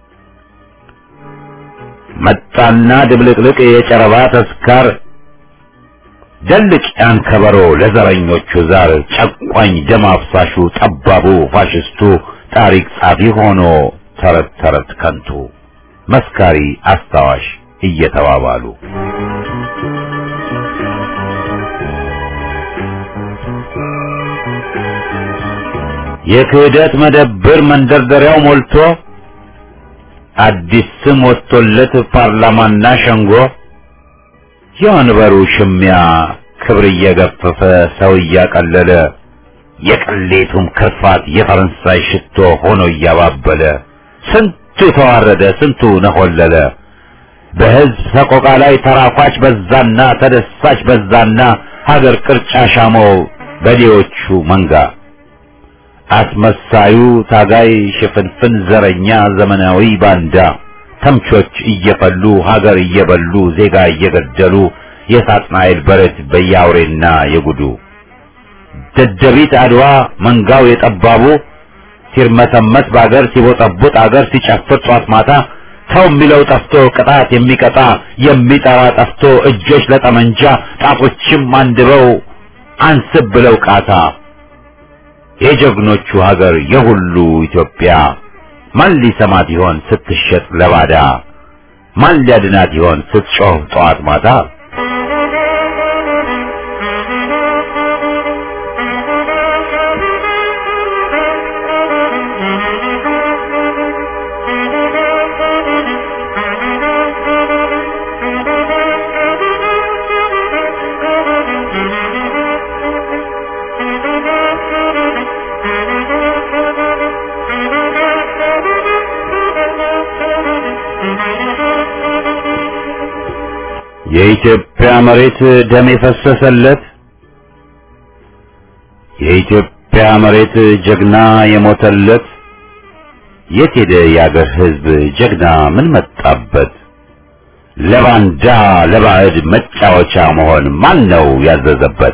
መጣና ድብልቅልቅ የጨረባ ተስካር ደልቅ ያን ከበሮ ለዘረኞቹ ዛር ጨቋኝ ደም አፍሳሹ ጠባቡ ፋሽስቱ ታሪክ ጻፊ ሆኖ ተረት ተረት ከንቱ መስካሪ አስታዋሽ እየተባባሉ የክህደት መደብር መንደርደሪያው ሞልቶ አዲስ ስም ወጥቶለት ፓርላማና ሸንጎ የወንበሩ ሽሚያ ክብር እየገፈፈ ሰው እያቀለለ የቅሌቱም ክርፋት የፈረንሳይ ሽቶ ሆኖ እያባበለ ስንቱ ተዋረደ፣ ስንቱ ነሆለለ። በሕዝብ ሰቆቃ ላይ ተራኳች በዛና ተደሳች በዛና ሀገር ቅርጫ ሻመው በዴዎቹ መንጋ አስመሳዩ ታጋይ ሽፍንፍን ዘረኛ ዘመናዊ ባንዳ ተምቾች እየፈሉ ሀገር እየበሉ ዜጋ እየገደሉ የሳጥናኤል በረት በያውሬና የጉዱ ደደቢት አድዋ መንጋው የጠባቡ ሲርመሰመስ በአገር ሲቦጠቡጥ አገር ሲጨፍር ጧት ማታ ሰው የሚለው ጠፍቶ ቅጣት የሚቀጣ የሚጠራ ጠፍቶ እጆች ለጠመንጃ ጣቶችም አንድበው አንስብ ብለው ቃታ የጀግኖቹ ሀገር የሁሉ ኢትዮጵያ ማን ሊሰማት ይሆን ስትሸጥ ለባዳ? ማን ሊያድናት ይሆን ስትጮህ ጠዋት ማታ? የኢትዮጵያ መሬት ደም የፈሰሰለት የኢትዮጵያ መሬት ጀግና የሞተለት የት ሄደ የአገር ሕዝብ ጀግና ምን መጣበት? ለባንዳ ለባዕድ መጫወቻ መሆን ማን ነው ያዘዘበት?